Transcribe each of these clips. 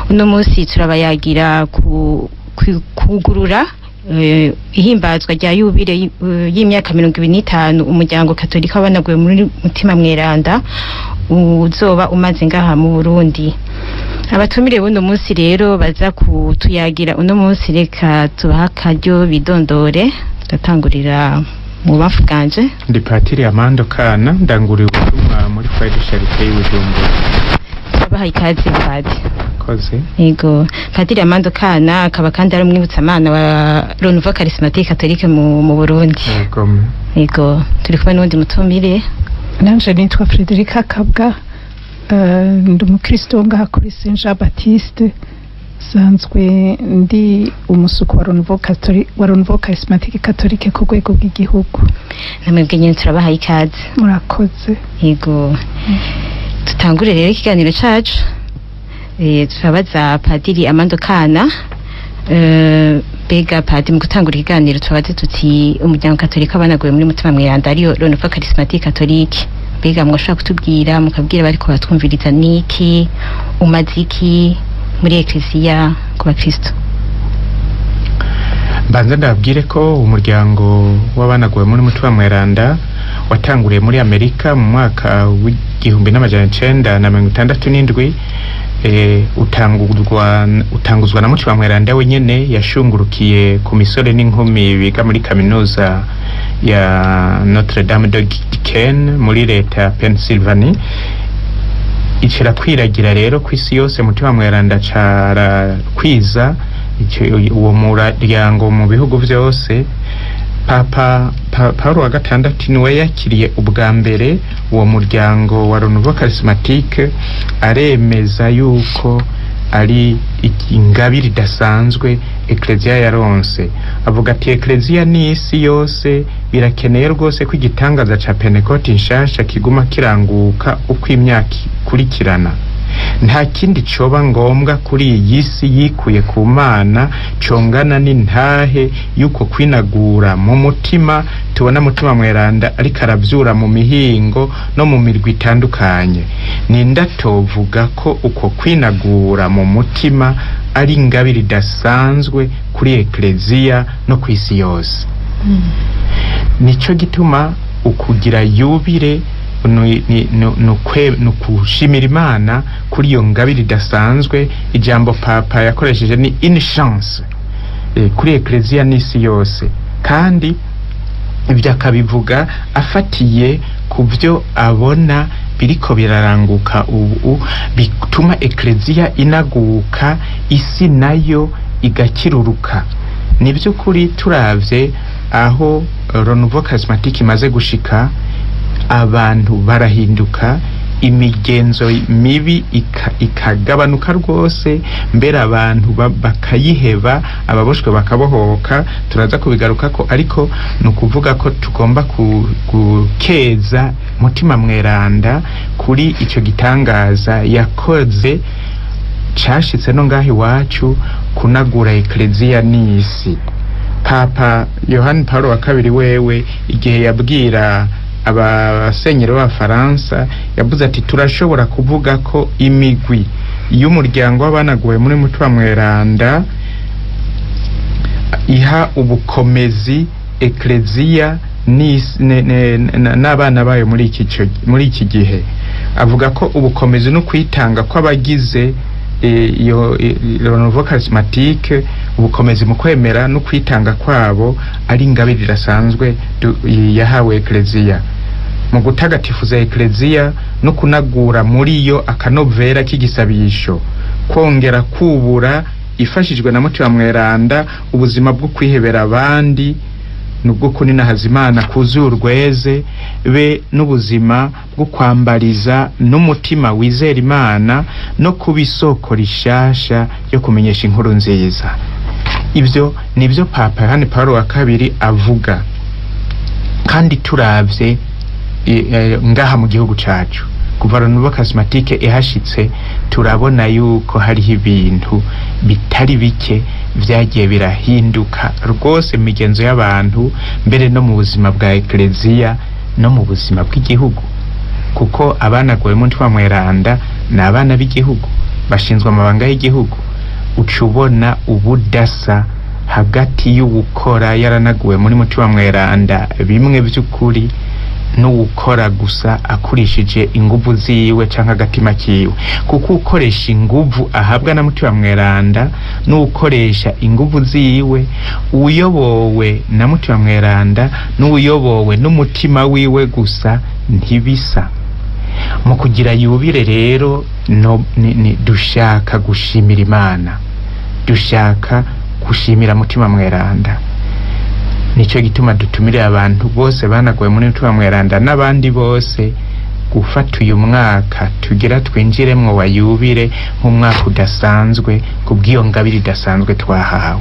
uno munsi turabayagira ku ku- kugurura eh, ihimbazwa rya yubire y- eh, y'imyaka mirongo ibiri n'itanu umuryango katolika wabanaguye muri mutima mweranda uzoba umaze ngaha mu burundi abatumire buno munsi rero baza kutuyagira uno munsi reka tubaha akaryo bidondore ndatangurira mu bafu bwanje ndi patiri amando kana ndanguriye ubutumwa muri fayide sharite y'ubujumbura turabaha ikaze padi koze yego padiri amando kana akaba kandi ari umwibutsamana wa renouveau charismatique catholique mu, mu burundi yego yego turi kumwe n'uwundi mutumire nanje nitwa Frederica Kabwa eh, ndi umukristo wo ngaha kuri Saint Jean Baptiste sanzwe ndi umusuku wa Renouveau Catholique wa Renouveau Charismatique Catholique ku rwego rw'igihugu namwebwe nyine turabaha ikaze murakoze yego tutangure rero ikiganiro cacu eh, turabaza padiri amando kana eh, bega padi mu gutangura ikiganiro turabaze tuti umuryango katolika banaguye muri mutima mweranda ariyo renouveau charismatique catholique bega mwashobora kutubwira mukabwira bariko batwumviriza niki umaze iki muri eklesiya ku bakristo mbanza ndababwire ko umuryango w'abanaguwe muri mutima mweranda watanguriye muri amerika mu mwaka w'igihumbi n'amajana icenda na mirongo itandatu n'indwi eh, utanguzwa utanguzwa na mutima mweranda wenyene yashungurukiye ku misore n'inkumi biga muri kaminuza ya notre dame de Diken muri leta ya pennsylvania icira kwiragira rero ku isi yose mutima mweranda cara kwiza icyo- uwo muryango mu bihugu byose papa pa, paulo wa gatandatu niwe yakiriye ubwa mbere uwo muryango wa renouveau charismatique aremeza yuko ari ingabire idasanzwe ekleziya yaronse avuga ati ekleziya n'isi yose birakeneye rwose ko igitangaza ca pentekote nshasha kiguma kiranguka uko imyaka ikurikirana nta kindi coba ngombwa kuri iyi si yikuye ku mana congana n'intahe y'uko kwinagura mu mutima tubona mutima mweranda ariko aravyura mu mihingo no mu mirwi itandukanye ninda tovuga ko uko kwinagura mu mutima ari ingabire idasanzwe kuri ekleziya no ku isi yose nico gituma ukugira yubire ni- ni- ni- ni ukwe- ni ukushimira imana kuri iyo ngabire idasanzwe ijambo papa yakoresheje ni une chance eh, kuri ekleziya n'isi yose kandi ibyo akabivuga afatiye ku byo abona biriko biraranguka ubu bituma ekleziya inaguka isi nayo igakiruruka ni by'ukuri turavye aho renouveau charismatique imaze gushika abantu barahinduka imigenzo mibi ika- ikagabanuka rwose mbere abantu ba- bakayiheba ababoshwe bakabohoka turaza kubigaruka ko ariko ni ukuvuga ko tugomba ku- gukeza mutima mweranda kuri icyo gitangaza yakoze cashitse no ngaho iwacu kunagura ekleziya n'isi papa yohani paul wa kabiri wewe igihe yabwira abasenyeri b'abafaransa yavuze ati turashobora kuvuga ko imigwi y'umuryango w'abanaguwe muri mutima mweranda iha ubukomezi ekleziya n'isi- ne- ne- na- n'abana bayo muri iki cyo- muri iki gihe avuga ko ubukomezi no kwitanga kw'abagize eh, iyo eh, renouveau charismatique ubukomezi mu kwemera no kwitanga kwabo ari ingabire irasanzwe du- yahawe ekleziya mu gutagatifuza ekleziya no kunagura muri yo akanovera k'igisabisho kongera kubura ifashijwe na mutima mweranda ubuzima bwo kwihebera abandi nubwo kuninahaza imana kuzuye urweze be n'ubuzima bwo kwambariza n'umutima wizera imana no kuba isoko rishasha ryo kumenyesha inkuru nziza ibyo nibyo papa yohani paul wa kabiri avuga kandi turavye e, e, ngaha mu gihugu cacu kuva renouveau charismatique ihashitse turabona yuko hariho ibintu bitari bike vyagiye birahinduka rwose mu migenzo y'abantu mbere no mu buzima bwa ekleziya no mu buzima bw'igihugu kuko abanaguwe mu ntwa mweranda ni abana b'igihugu bashinzwe amabanga y'igihugu uca ubona ubudasa hagati y'uwukora yaranaguwe muri mutima mweranda bimwe by'ukuri n'uwukora gusa akurishije inguvu ziwe canke agatima kiwe kuko ukoresha inguvu ahabwa na mutima mweranda n'ukoresha inguvu ziwe uyobowe na mutima mweranda n'uyobowe n'umutima wiwe gusa ntibisa mu kugira yubire rero no, ni, ni, dushaka gushimira imana dushaka gushimira mutima mweranda nicyo gituma dutumirira abantu bose banaguwe muri mutima mweranda n'abandi bose gufata uyu mwaka tugira twinjiremwo wa yubire nk'umwaka udasanzwe kubw'iyo ngabire idasanzwe twahawe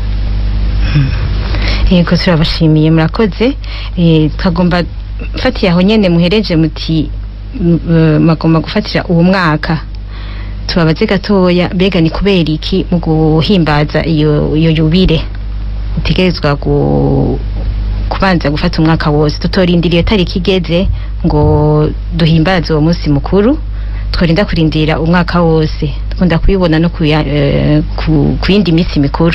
yego turabashimiye murakoze Eh, twagomba mfatiye aho nyene muhereje muti m- eh, magomba gufatira uwo mwaka tubabaze gatoya mbega ni kubera iki mu guhimbaza iyo iyo yubire utegerezwa gu kubanza gufata umwaka wose tutorindira iyo tariki igeze ngo duhimbaze uwo munsi mukuru tworinda kurindira umwaka wose dukunda kubibona no ku ya- eh, ku- ku yindi minsi mikuru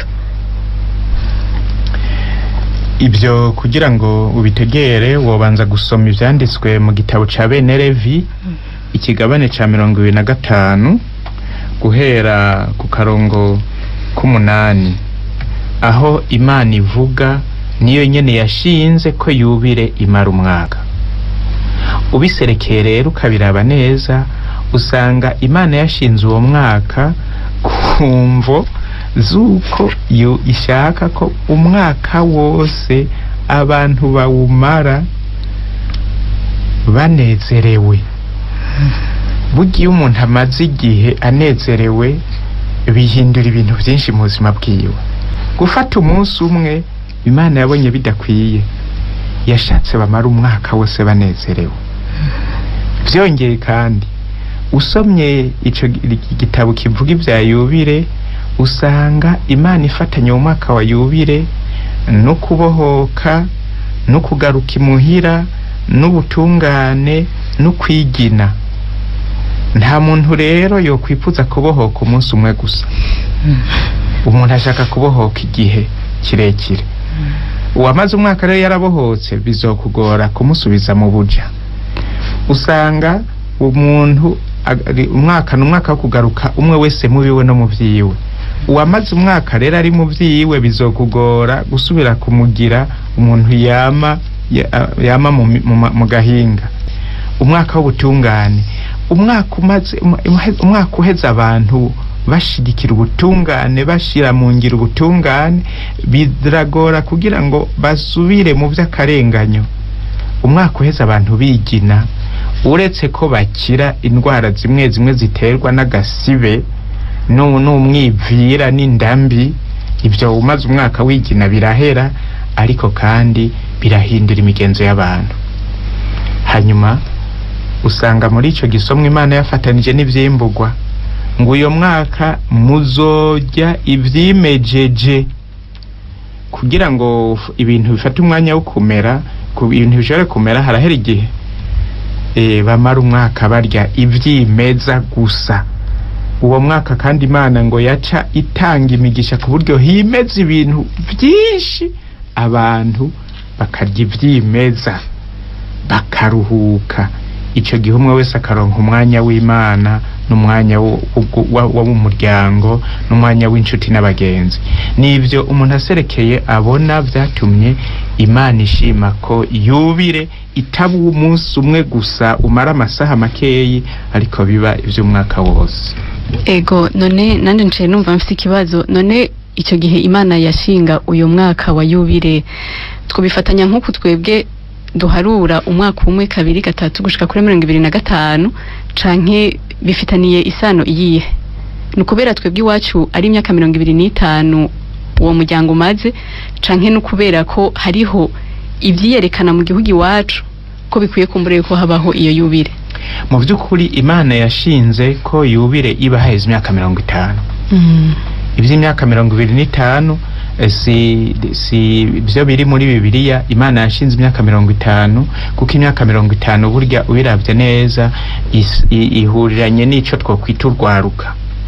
ibyo kugira ngo ubitegere wobanza gusoma ibyanditswe mu gitabo ca bene levi ikigabane ca mirongo ibiri na gatanu guhera ku karongo k'umunani aho imana ivuga niyo nyene yashinze ko yubire imara umwaka ubiserekeye rero ukabiraba neza usanga imana yashinze uwo mwaka ku mvo z'uko yo ishaka ko umwaka wose abantu bawumara banezerewe burya iyo umuntu amaze igihe anezerewe bihindura ibintu byinshi mu buzima bwiwe gufata umunsi umwe imana yabonye bidakwiye yashatse bamara umwaka wose banezerewe byongeye kandi usomye ico gi- gitabo kivuga ibya yubire usanga imana ifatanya uwo mwaka wa yubire no kubohoka no kugaruka imuhira n'ubutungane no kwigina nta muntu rero yokwifuza kubohoka umunsi umwe gusa umuntu ashaka kubohoka igihe kirekire uwamaze umwaka rero yarabohotse bizokugora kumusubiza mu buja usanga umuntu ari- umwaka ni umwaka wo kugaruka umwe wese mu biwe no mu vyiwe uwamaze umwaka rero ari mu vyiwe bizokugora gusubira kumugira umuntu yama ya- yama mu mi- mu ma- mu gahinga umwaka w'ubutungane umwaka umaze um- umahe- umwaka uheze abantu bashigikira ubutungane bashira mu ngiro ubutungane biragora kugira ngo basubire mu vy'akarenganyo umwaka uheze abantu bigina uretse ko bakira indwara zimwe zimwe ziterwa n'agasibe nu- n'umwivira n'indambi ibyo umaze umwaka wigina birahera ariko kandi birahindura imigenzo y'abantu hanyuma usanga muri ico gisomwa imana yafatanije n'ivyimburwa ngo uyo mwaka muzorya ivyimejeje kugira ngo f- ibintu bifate umwanya wo kumera ku ibintu bishobore kumera harahera igihe e, bamara umwaka barya ivyimeza gusa uwo mwaka kandi imana ngo yaca itanga imigisha ku buryo himeza ibintu vyinshi abantu bakarya ivyimeza bakaruhuka ico gihe umwe wese akaronka umwanya w'imana n'umwanya wo wo- wo- wo mu muryango n'umwanya w'inshuti n'abagenzi nivyo umuntu aserekeye abona vyatumye imana ishima ko yubire itaba umunsi umwe gusa umara amasaha makeyi ariko biba ivy'umwaka wose ego none nanje ncaye numva mfite ikibazo none icyo gihe imana yashinga uyu mwaka wa yubire twabifatanya nk'uku twebwe duharura umwaka umwe kabiri gatatu gushika kuri mirongo ibiri na gatanu canke bifitaniye isano iyihe ni ukubera twebwe iwacu ari imyaka mirongo ibiri n'itanu uwo muryango umaze canke ni ukubera ko hariho ivyiyerekana mu gihugu iwacu ko bikwiye kumbura yuko habaho iyo yubire mu by'ukuri imana yashinze ko yubire iba haheze imyaka mirongo itanu iby'imyaka mirongo ibiri n'itanu eh, si si byo biri muri bibiliya imana yashinze imyaka mirongo itanu kuko imyaka mirongo itanu burya ubiravye neza is- i- ihuriranye n'ico twokwita urwaruka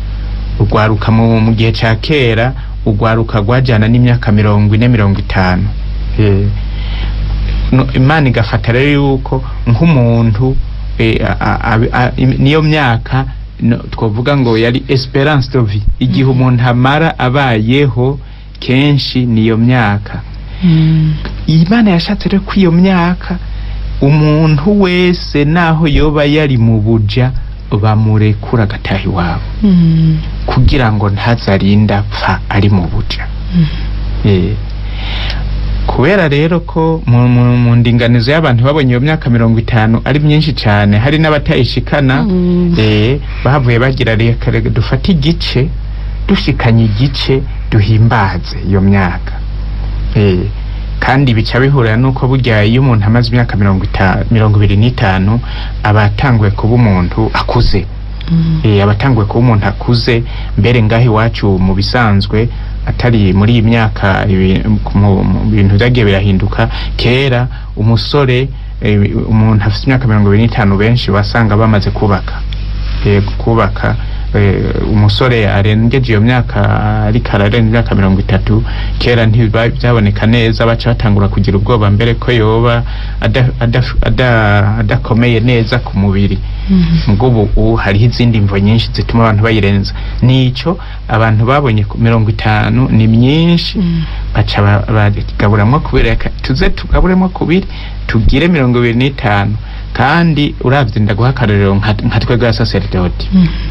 urwaruka mu mu gihe ca kera urwaruka rwajana n'imyaka mirongo ine mirongo itanu Eh, no- imana igafata rero yuko nk'umuntu eh, a- a- a- a- im- niyo myaka no, twavuga ngo yari esperance de vie igihe umuntu amara abayeho kenshi niyo myaka imana yashatse rero ko iyo myaka umuntu wese naho yoba yari mu buja bamurekura agataha iwabo kugira ngo ntazarinde apfa ari mu buja Eh, kubera rero ko mu, mu, mu ndinganizo y'abantu babonye iyo myaka mirongo itanu ari myinshi cyane hari n'abatayishikana Mm. eh, bavuye bagira reka reka dufate igice dushikanye igice duhimbaze iyo myaka eh, kandi bica bihurira nuko burya iyo umuntu amaze imyaka mirongo itanu mirongo ibiri n'itanu aba atanguye kuba umuntu akuze eh, abatanguye kuba umuntu akuze mbere ngaho iwacu mu bisanzwe atari muri iyi myaka ibi- mu mu bintu byagiye birahinduka kera umusore eh, umuntu afite imyaka mirongo ibiri n'itanu benshi wasanga bamaze kubaka eh, kubaka eh, umusore arengeje iyo myaka ariko ararenza imyaka mirongo itatu kera ntibyaboneka neza baca batangura kugira ubwoba mbere ko yoba ada- ada- ada- adakomeye neza ku mubiri ubwo ubu ubu hariho izindi mvo nyinshi zituma abantu bayirenza nico abantu babonye ku mirongo itanu ni myinshi baca ba- bagaburamwo kubiri reka tuze tugaburemo kubiri tugire mirongo ibiri n'itanu kandi uravye ndaguha akarorero nka nka twebwe abasaseridoti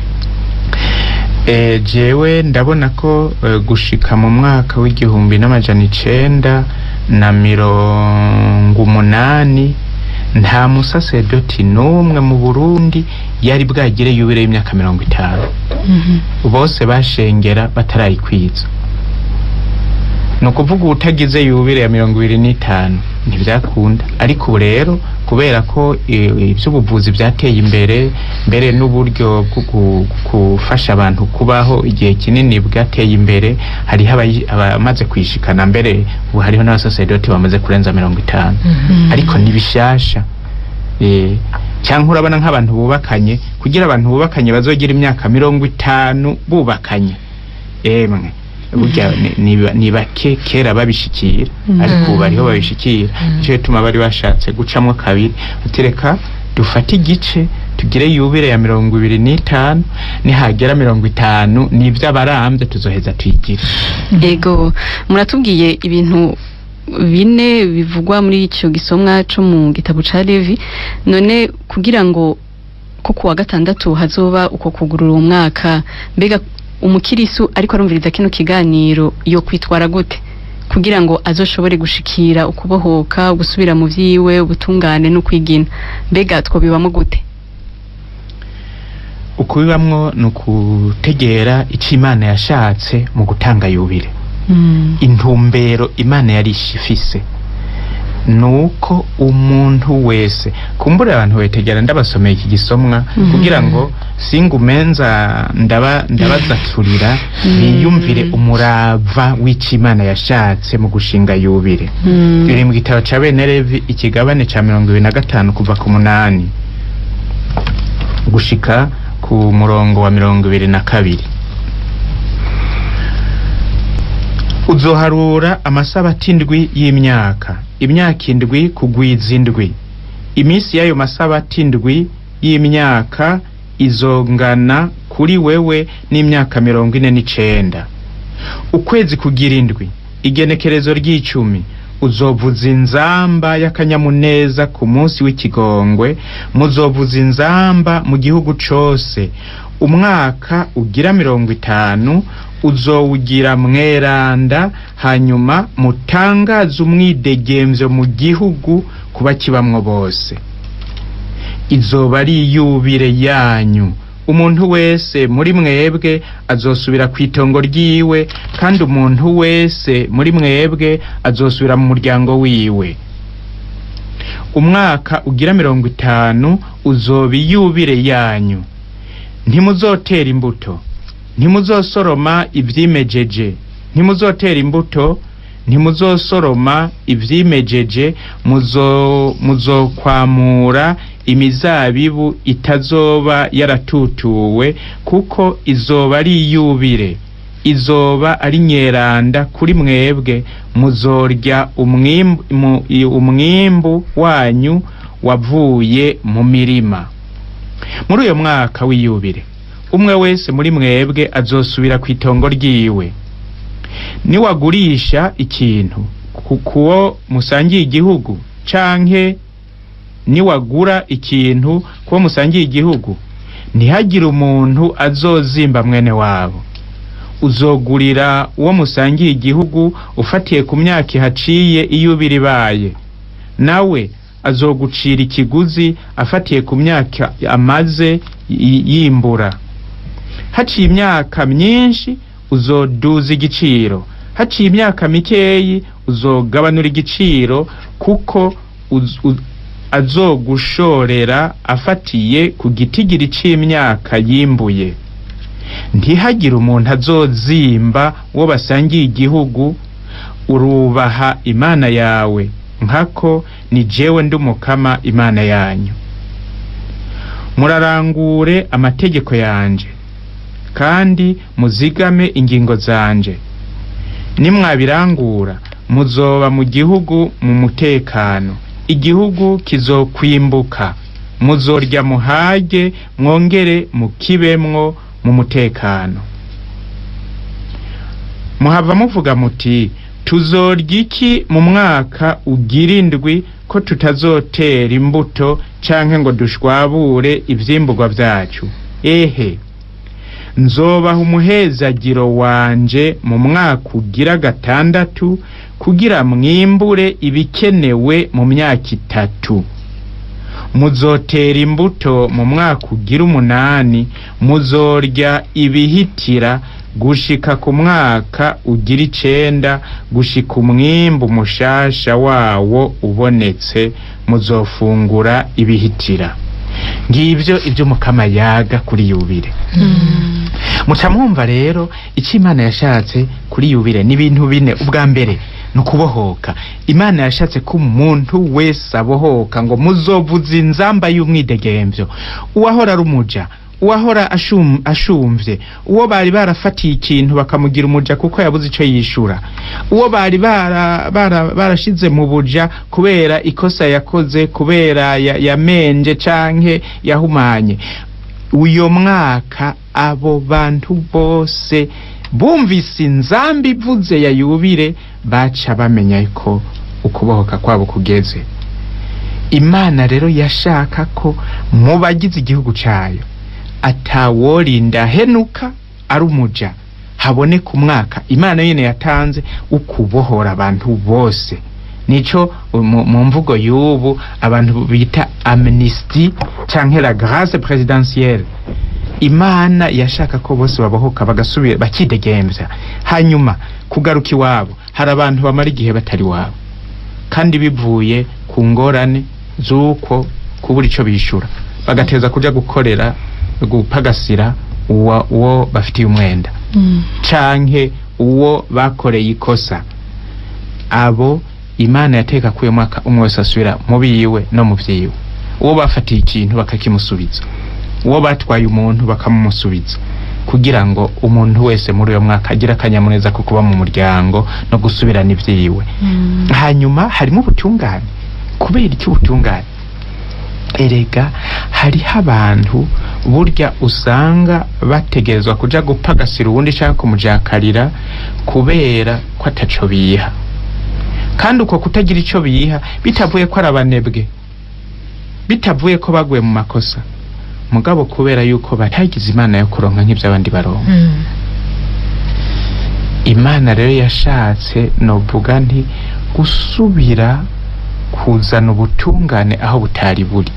Eh, jewe ndabona ko eh, gushika mu mwaka w'igihumbi n'amajana icenda na mirongo umunani nta musasedoti n'umwe mu burundi yari bwagire yubire y'imyaka mirongo itanu bose bashengera batarayikwiza ni ukuvuga utagize yubire ya mirongo ibiri n'itanu ntibyakunda ariko ubu rero kubera ko eh, iby'ubuvuzi byateye imbere mbere n'uburyo bwo gu- gufasha abantu kubaho igihe kinini bwateye imbere hariho abayi- abamaze kwishikana mbere ubu hariho n'abasaseridoti bamaze kurenza mirongo itanu ariko ni bishasha Eh, cyangwa urabona nk'abantu bubakanye kugira abantu bubakanye bazogira imyaka mirongo itanu bubakanye emwe burya ni- ni- ni bake kera babishikira ariko ubu bariho babishikira nicyo gituma bari bashatse gucamwo kabiri utereka dufate igice tugire yubire ya mirongo ibiri n'itanu nihagera mirongo itanu nibyo abarambye tuzoheza tuyigire ego muratubwiye ibintu bine bivugwa muri icyo gisomwa cyo mu gitabo ca Levi none kugira ngo ko kuwa gatandatu hazoba uko kugurura umwaka mbega umukirisu ariko arumviriza kino kiganiro yo kwitwara gute kugira ngo azoshobore gushikira ukubohoka gusubira mu vyiwe ubutungane no kwigina mbega twobibamo gute ukubibamwo ni ukutegera icyo imana yashatse mu gutanga yubire intumbero imana yari ifise nuko umuntu wese kumbura abantu betegera ndabasomeye iki gisomwa Mhm. kugira ngo singumenza ndaba ndabazaturira biyumvire umurava w'icyo imana yashatse mu gushinga yubire biri mu gitabo ca bene levi ikigabane ca mirongo ibiri na gatanu kuva ku munani gushika ku murongo wa mirongo ibiri na kabiri uzoharura amasabati indwi y'imyaka imyaka indwi kugwiza indwi iminsi y'ayo masabati indwi y'imyaka izongana kuri wewe n'imyaka mirongo ine n'icenda ukwezi kugira indwi igenekerezo ry'icumi uzovuza inzamba y'akanyamuneza ku munsi w'ikigongwe muzovuza inzamba mu gihugu cose umwaka ugira mirongo itanu uzowugira mweranda hanyuma mutangaze umwidegemvyo mu gihugu kuba kibamwo bose izoba ari iyubire yanyu umuntu wese muri mwebwe azosubira ku itongo ryiwe kandi umuntu wese muri mwebwe azosubira mu muryango wiwe umwaka ugira mirongo itanu uzoba iyubire yanyu ntimuzotera imbuto ntimuzosoroma ivyimejeje ntimuzotera imbuto ntimuzosoroma ivyimejeje muzo muzokwamura imizabibu itazoba yaratutuwe kuko izoba ari iyubire izoba ari nyeranda kuri mwebwe muzorya umwimbu, mu- i- umwimbu wanyu wavuye mu mirima muri uyo mwaka w'iyubire umwe wese muri mwebwe azosubira ku itongo ryiwe niwagurisha ikintu ku- kuwo musangiye igihugu canke niwagura ikintu kuwo musangiye igihugu ntihagire umuntu azozimba mwene wabo uzogurira uwo musangiye igihugu ufatiye ku myaka ihaciye iyubire ibaye nawe azogucira ikiguzi afatiye ku myaka amaze y- yimbura haciye imyaka myinshi uzoduza igiciro haciye imyaka mikeyi uzogabanura igiciro kuko uz- u- azogushorera afatiye ku gitigiri c'imyaka yimbuye ntihagire umuntu azozimba uwo basangiye igihugu urubaha imana yawe nkako ni jewe ndi umukama imana yanyu murarangure amategeko yanje kandi muzigame ingingo zanje nimwabirangura muzoba mu gihugu mu mutekano igihugu kizokwimbuka muzorya muhage mwongere mukibemwo mu mutekano muhava muvuga muti tuzorya iki mu mwaka ugira indwi ko tutazotera imbuto canke ngo dushwabure ivyimburwa vyacu ehe nzobaha umuhezagiro wanje mu mwaka ugira gatandatu kugira mwimbure ibikenewe mu myaka itatu muzotera imbuto mu mwaka ugira umunani muzorya ibihitira gushika ku mwaka ugira icenda gushika umwimbu mushasha wawo ubonetse muzofungura ibihitira ngivyo ivyo mukama yaga kuri yubire muca mwumva rero icyo imana yashatse kuri yubire ni ibintu bine ubwa mbere ni ukubohoka imana yashatse ko umuntu wese abohoka ngo muzovuze inzamba y'umwidegemvyo uwahora ari umuja uwahora ashum, ashumvye uwo bari barafatiye ikintu bakamugira umuja kuko yabuze ico yishura uwo bari bara- bara- barashize mu buja kubera ikosa yakoze kubera ya- yamenje canke yahumanye uyo mwaka abo bantu bose bumvise inzambi ivuze ya yubire baca bamenya ko ukubohoka kwabo kugeze imana rero yashaka ko mu bagize igihugu cayo ataworinda henuka ari umuja haboneka umwaka imana nyene yatanze ukubohora abantu bose nico mu mu mvugo y'ubu abantu bita amnesty canke la grâce présidentielle imana yashaka ko bose babohoka bagasubira bakidegemvya hanyuma kugaruka iwabo hari abantu bamara igihe batari wabo kandi bivuye ku ngorane z'uko kubura ico bishura bagateza kuja gukorera gupagasira uwo uwo bafitiye umwenda canke uwo bakoreye ikosa abo imana yateka kuyo mwaka umwe wese asubira mu biwe no mu vyiwe uwo bafatiye ikintu bakakimusubiza uwo batwaye umuntu bakamumusubiza kugira ngo umuntu wese muri uyo mwaka agire akanyamuneza ko kuba mu muryango no gusubirana ivyiwe hanyuma harimo ubutungane kubera iki ubutungane erega hariho abantu burya usanga bategerezwa kuja gupagasira uwundi canke kumujakarira kubera ko ataco biha kandi uko kutagira ico biha bitavuye ko ari abanebwe bitavuye ko baguye mu makosa mugabo kubera yuko batagize imana yo kuronka nk'ivy'abandi baronka imana rero yashatse novuga nti gusubira kuzana ubutungane aho butari buri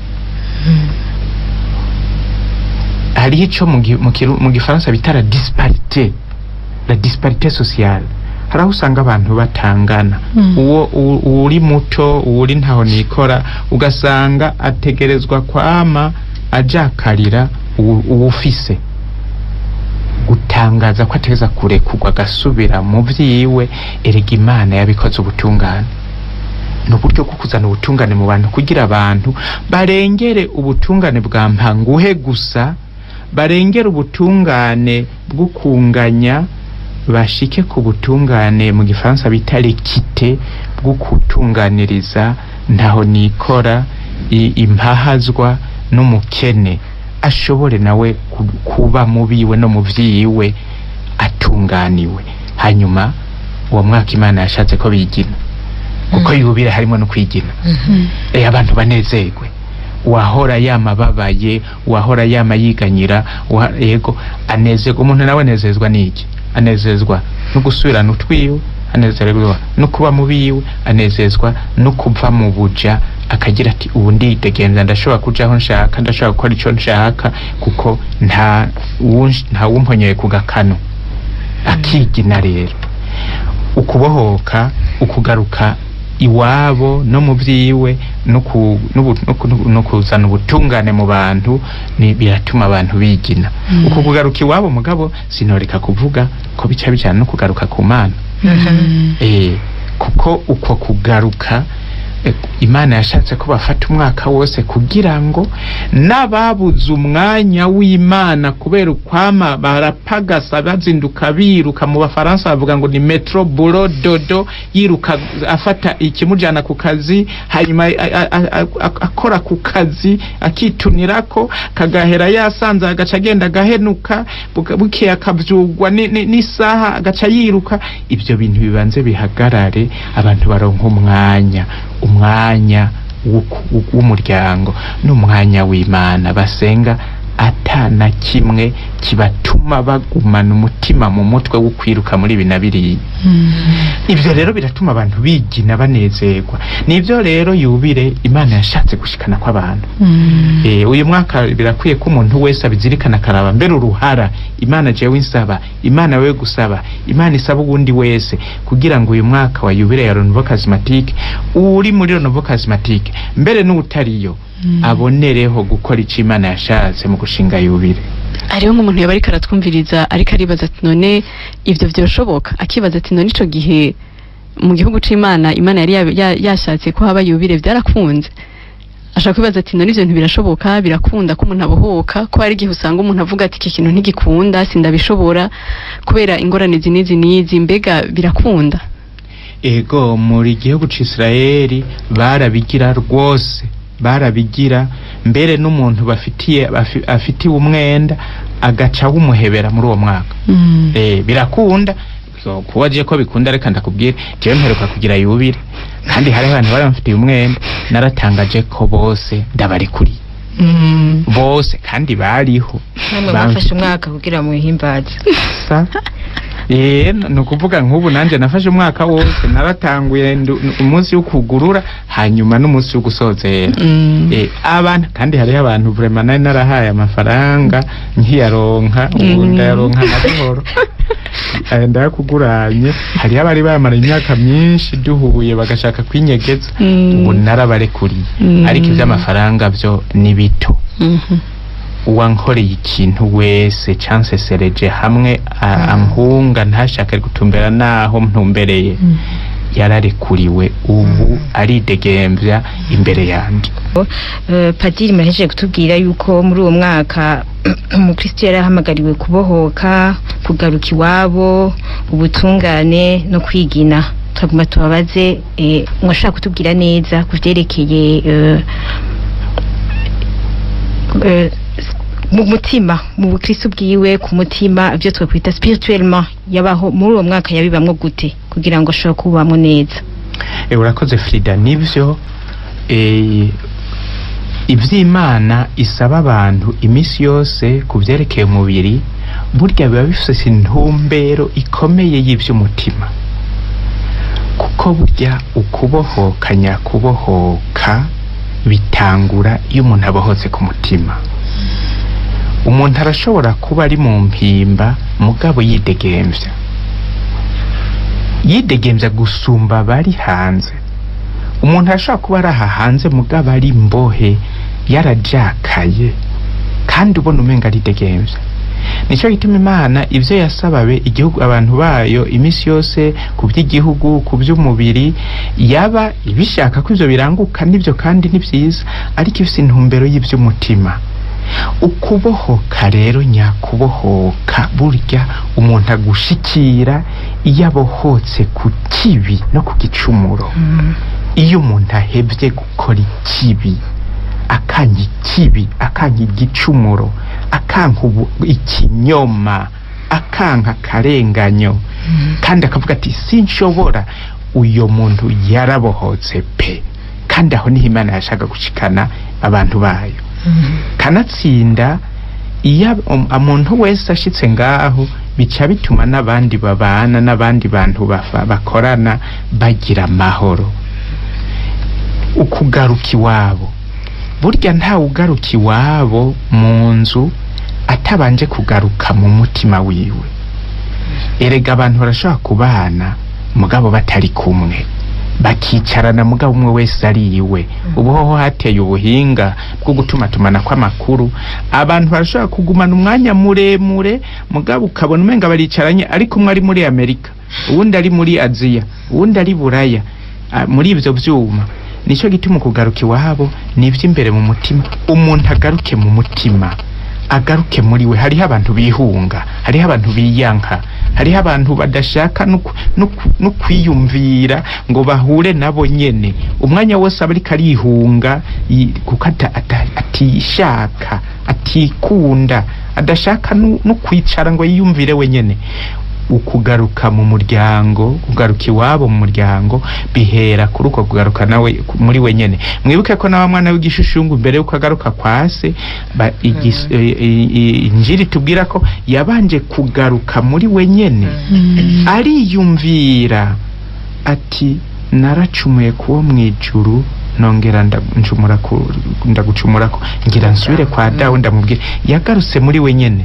hariho ico mu gi- mu kiru- mu gifaransa bita la disparité la disparité sociale hari aho usanga abantu batangana Mm. uwo u- uwuri muto uwuri ntaho nikora ugasanga ategerezwa kwama ajakarira uwu- uwufise guta atangaza ko ateza kurekurwa agasubira mu vyiwe erega imana yabikoze ubutungane ni uburyo bwo kuzana ubutungane mu bantu kugira abantu barengere ubutungane bwa mpanguhe gusa barengere ubutungane bwo kunganya bashike ku butungane mu gifaransa bita lekite bwo kutunganiriza ntaho nikora i- impahazwa n'umukene ashobore nawe ku- kuba mu biwe no mu vyiwe atunganiwe hanyuma uwo mwaka imana yashatse ko bigina kuko yubire harimo no kwigina eh abantu banezerwe uwahora yama babaye uwahora yama yiganyira uwa- yego anezerwa umuntu nawe anezezwa n'iki anezezwa no gusubirana utwiwe anezerwa no kuba mu biwe anezezwa no kuva mu buja akagira ati ubu ndidegenza ndashobora kuja aho nshaka ndashobora gukora ico nshaka kuko nta uwunsh- nta wumponyeye ku gakano akigina rero ukubohoka ukugaruka iwabo no mu vyiwe no ku- n'ubu- no ku- no kuzana ubutungane mu bantu ni biratuma abantu bigina uku kugaruka iwabo mugabo sinoreka kuvuga ko bica bijana no kugaruka ku mana eh kuko uko kugaruka eh, imana yashatse ko bafata umwaka wose kugira ngo n'ababuze umwanya w'imana kubera ukwama barapagasa bazinduka biruka mu bafaransa bavuga ngo ni metro bulo dodo yiruka afata ikimujyana ku kazi hanyuma a- a- a- a- akora ku kazi akitunirako kagahera yasanze agaca agenda agahenuka buka- bukeye akabyugwa ni- ni- n'isaha agaca yiruka ibyo bintu bibanze bihagarare abantu baronka umwanya umwanya w'uku- w'umuryango n'umwanya w'imana basenga ata na kimwe kibatuma bagumana umutima mu mutwe wo kwiruka muri ibi na biriya ibyo rero biratuma abantu bigina banezerwa nibyo rero yubire imana yashatse gushikana kw'abantu Eh, uyu mwaka birakwiye ko umuntu wese abizirikana akaraba mbere uruhara imana jewe insaba imana wewe gusaba imana isaba uwundi wese kugira ngo uyu mwaka wa yubire ya Renouveau Charismatique uri muri Renouveau Charismatique mbere n'utariyo abonereho gukora ico imana yashatse mu gushinga yubire hariho nk'umuntu yaba ariko aratwumviriza ariko aribaza ati none ibyo byoshoboka akibaza ati none ico gihe mu gihugu c'imana imana yari ya- ya- yashatse ko haba yubire byarakunze ashaka kwibaza ati none ivyo bintu birashoboka birakunda ko umuntu abohoka ko hari igihe usanga umuntu avuga ati iki kintu ntigikunda sindabishobora kubera ingorane izi n'izi n'izi mbega birakunda ego muri gihugu c'Israeli barabigira rwose barabigira mbere n'umuntu bafitiye bafi- afitiye umwenda agaca wumuhebera muri uwo mwaka eh birakunda So, kuba aje ko bikunda reka ndakubwire jewe mperuka kugira yubire kandi hari abantu bari bamfitiye umwenda naratangaje ko bose ndabarikuriye bose kandi bariho namwe Bamfitiye- mwafashe umwaka kugira muhimbaze sa eh ni ukuvuga nk'ubu nanjye nafashe umwaka wose naratanguye ndu- umunsi wo kugurura hanyuma n'umunsi wo gusozera eh abantu kandi hariho abantu vraiment nari narahaye amafaranga nkiyaronka ubu Mm. ndayaronka na buhoro Eh, ndayakuguranye hariho abari bamara imyaka myinshi duhuye bagashaka kwinyegeza Mm. ubu narabarekuriye Mm. ariko iby'amafaranga byo ni bito Mhm. uwankoreye ikintu wese cansesereje hamwe a- ankunga ntashake gutumbera naho ntumbereye yararekuriwe ubu aridegembya imbere yanje Eh, padiri murahejeje kutubwira yuko muri uwo mwaka umukristo yari ahamagariwe kubohoka kugaruka iwabo ubutungane no kwigina turaguma tubabaze eh, mwashaka kutubwira neza ku vyerekeye eh, eh, mu mutima mu bukristo bwiwe ku mutima ibyo twakwita spirituellement yabaho muri uwo mwaka yabibamwo gute kugira ngo ashobore kubamwo neza e, urakoze frida nivyo e, ivy'imana isaba abantu iminsi yose ku vyerekeye umubiri burya biba bifise intumbero ikomeye y'ivy'umutima kuko burya ukubohoka nyakubohoka bitangura iyo umuntu abohotse ku mutima umuntu arashobora kuba ari mu mpimba mugabo yidegemvya yidegemvya gusumba abari hanze umuntu arashobora kuba ari aha hanze mugabo ari imbohe yarajakaye kandi ubona umenga aridegemvya nicyo gituma imana ibyo yasababe igihugu abantu bayo iminsi yose ku by'igihugu ku by'umubiri yaba ibishaka ko ibyo biranguka nibyo kandi ni byiza ariko ifite intumbero y'iby'umutima ukubohoka rero nyakubohoka burya umuntu agushikira iyo abohotse ku kibi no ku gicumuro iyo umuntu ahebye gukora ikibi akanga ikibi akanga igicumuro akanka ubu- ikinyoma akanka akarenganyo kandi akavuga ati sinshobora uyo muntu yarabohotse pe kandi aho niho imana yashaka gushikana abantu bayo kanatsinda iyo um- umuntu wese ashitse ngaho bica bituma n'abandi babana n'abandi bantu bafa- bakorana bagira amahoro ukugaruka iwabo burya ntawe ugaruka iwabo mu nzu atabanje kugaruka mu mutima wiwe erega abantu barashobora kubana mugabo batari kumwe bakicarana mugabo umwe wese ari iwe ubu hoho hateye ubuhinga bwo gutumatumana kw'amakuru abantu barashobora kugumana umwanya muremure mugabo ukabona umenga baricaranye ariko umwe ari muri amerika uwundi ari muri aziya uwundi ari buraya Ah, muri ibyo byuma nicyo gituma kugaruka iwabo ni iby'imbere mu mutima umuntu agaruke mu mutima agaruke muri we hariho abantu bihunga hariho abantu biyanka hariho abantu badashaka no ku- no ku- no kwiyumvira ngo bahure nabo nyene umwanya wose aba ariko arihunga yi- kuko ata- ata- atishaka atikunda adashaka no no kwicara ngo yiyumvire wenyene ukugaruka mu muryango kugaruka iwabo mu muryango bihera kuri uko kugaruka nawe ku- muri we nyene mwibuke ko nawe mwana w'igishushushungu mbere yuko agaruka kwa se ba- igis- eh, eh, eh, injiri tubwira ko yabanje kugaruka muri we nyene ariyumvira ati naracumuye kuwo mu ijuru nongera nda- ncumura ku- ndagucumurako ngira nsubire kwa dawe ndamubwira yagarutse muri we nyene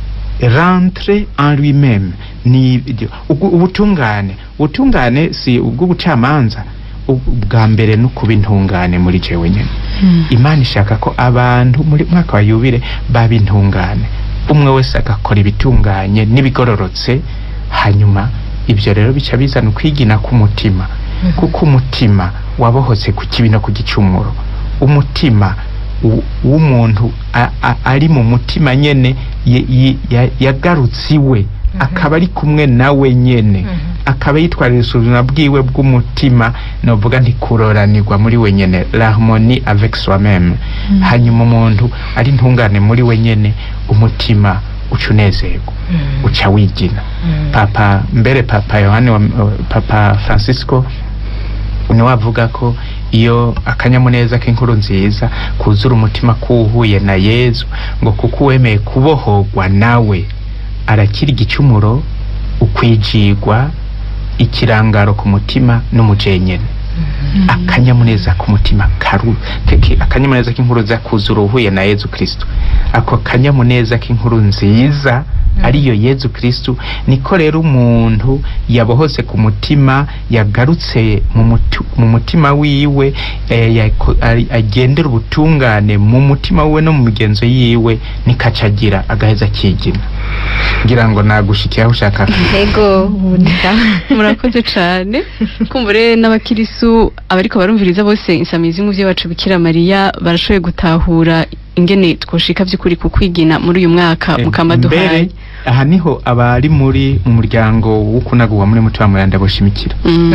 rentre en lui-même ni ibyo Ubwo- ubutungane ubutungane si ubw'ubucamanza ubw- bwa mbere no kuba intungane muri jewe nyene imana ishaka ko abantu muri mwaka wa yubire baba intungane umwe wese agakora ibitunganye n'ibigororotse hanyuma ibyo rero bica bizana ukwigina k'umutima kuko umutima wabohotse ku kibi no ku gicumuro umutima w- w'umuntu a- a- ari mu mutima nyene ye- ye- ya- yagarutse iwe akaba ari kumwe nawe nyene akaba yitwarira isuzuma bwiwe bw'umutima novuga nti kuroranirwa muri we nyene l'harmonie avec soi-même hanyuma umuntu ari ntungane muri we nyene umutima uca unezerwa uca wigina papa mbere papa yohani wa, papa francisco niwe avuga ko iyo akanyamuneza k'inkuru nziza kuzura umutima kuwuhuye na yezu ngo kuko uwemeye kubohorwa nawe arakira igicumuro ukwijigwa ikirangaro ku mutima n'umujenyene akanyamuneza ku mutima karu keke akanyamuneza k'inkuru nziza kuzura uhuye na yezu kristo ako kanyamuneza k'inkuru nziza ariyo yezu kristo niko rero umuntu yabohose ku mutima yagarutse mu mutu- mu mutima wiwe eh, yako- ari- agendera ubutungane mu mutima wiwe no mu migenzo yiwe nikacagira agaheza akigina ngira ngo nagushikiye aho ushaka ego bunda murakoze cyane kumva rero n'abakirisu abariko barumviriza bose insamizi y'umuvyeyi wacu bikira mariya barashoboye gutahura ingene twoshika vy'ukuri ku kwigina muri uyu mwaka mukama duhaye mbere aha niho abari muri mu muryango wo kunaguwa muri mutima muranda boshimikira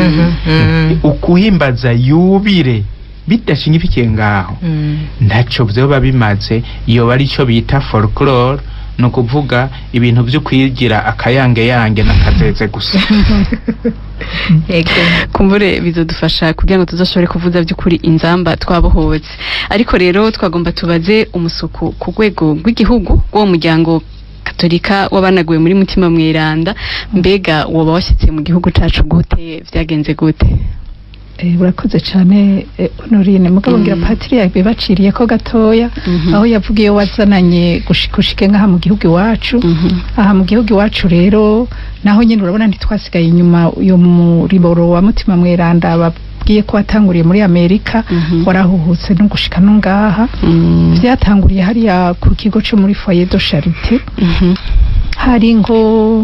Mm. ukuhimbaza yubire bidashingifikiye ngaho ntacyo vyoba bimaze iyo bari cyo bita folklore ni ukuvuga ibintu byo kwigira akayange yange n'akazeze gusa ego kumbure bizodufasha kugira ngo tuzoshobore kuvuza by'ukuri inzamba twabohotse ariko rero twagomba tubaze umusuku ku rwego rw'igihugu w'uwo muryango katolika w'abanaguwe muri mutima mweranda mbega woba washyitse mu gihugu cacu gute vyagenze gute Eh, urakoze cyane eh, honorine mugabo ngira Mm. patiri yabibaciriye ko gatoya Mhm. aho yavugiye wazananye gushika ushike nk'aha mu gihugu iwacu Mhm. aha mu gihugu iwacu rero naho nyine urabona ntitwasigaye inyuma uyu muriboro wa mutima mweranda aba- nakubwiye ko watanguriye muri amerika Mhm. warahuhutse no gushika no ngaha Mm. byatanguriye hariya ku kigo cyo muri foyer de charité Mhm. hari ngo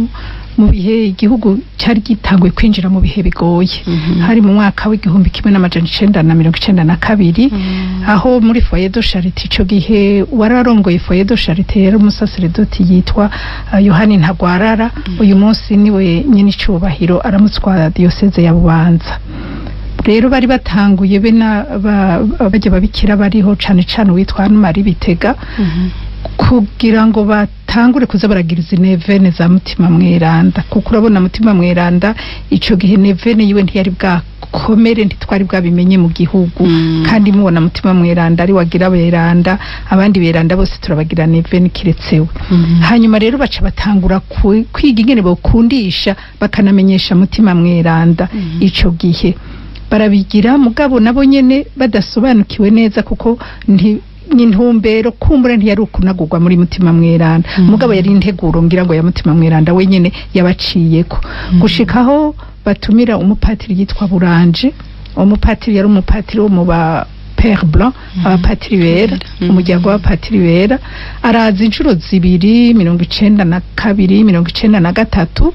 mu bihe igihugu cyari gitanguye kwinjira mu bihe bigoye Mhm. hari mu mwaka w'igihumbi kimwe n'amajana icenda na mirongo icenda na kabiri Mm. aho muri foyer de charité ico gihe wararongoye foyer de charité yari umusaseredoti yitwa uh, yohani ntagwarara uyu munsi niwe nyine icubahiro aramutswa diyoseze ya bubanza rero bari batanguye be na ba- bajya babikira bariho cane cane uwitwa Anne-Marie Bitega Mhm. kugira ngo batangure kuza baragiriza nevene za mutima mweranda kuko urabona mutima mweranda ico gihe nevene yiwe ntiyari bwakomere ntitwari bwabimenye mu gihugu Mm. kandi mubona mutima mweranda ari wagira beranda abandi beranda bose turabagira nevene kiretsewe Mhm. hanyuma rero baca batangura ku- kwiga ingene bokundisha bakanamenyesha mutima mweranda Mhm. ico gihe barabigira mugabo nabo nyene badasobanukiwe neza kuko nti intumbero kumbura ntiyari ukunagurwa muri mutima mweranda Mhm. mugabo yari integuro ngira ngo ya mutima mweranda wenyene yabaciyeko gushikaho batumira umupatiri yitwa buranje uwo mupatiri yari umupatiri wo mu ba pere blanc abapatiri bera Mhm. umuryango w'abapatiri bera araza inshuro zibiri mirongo icenda na kabiri mirongo icenda na gatatu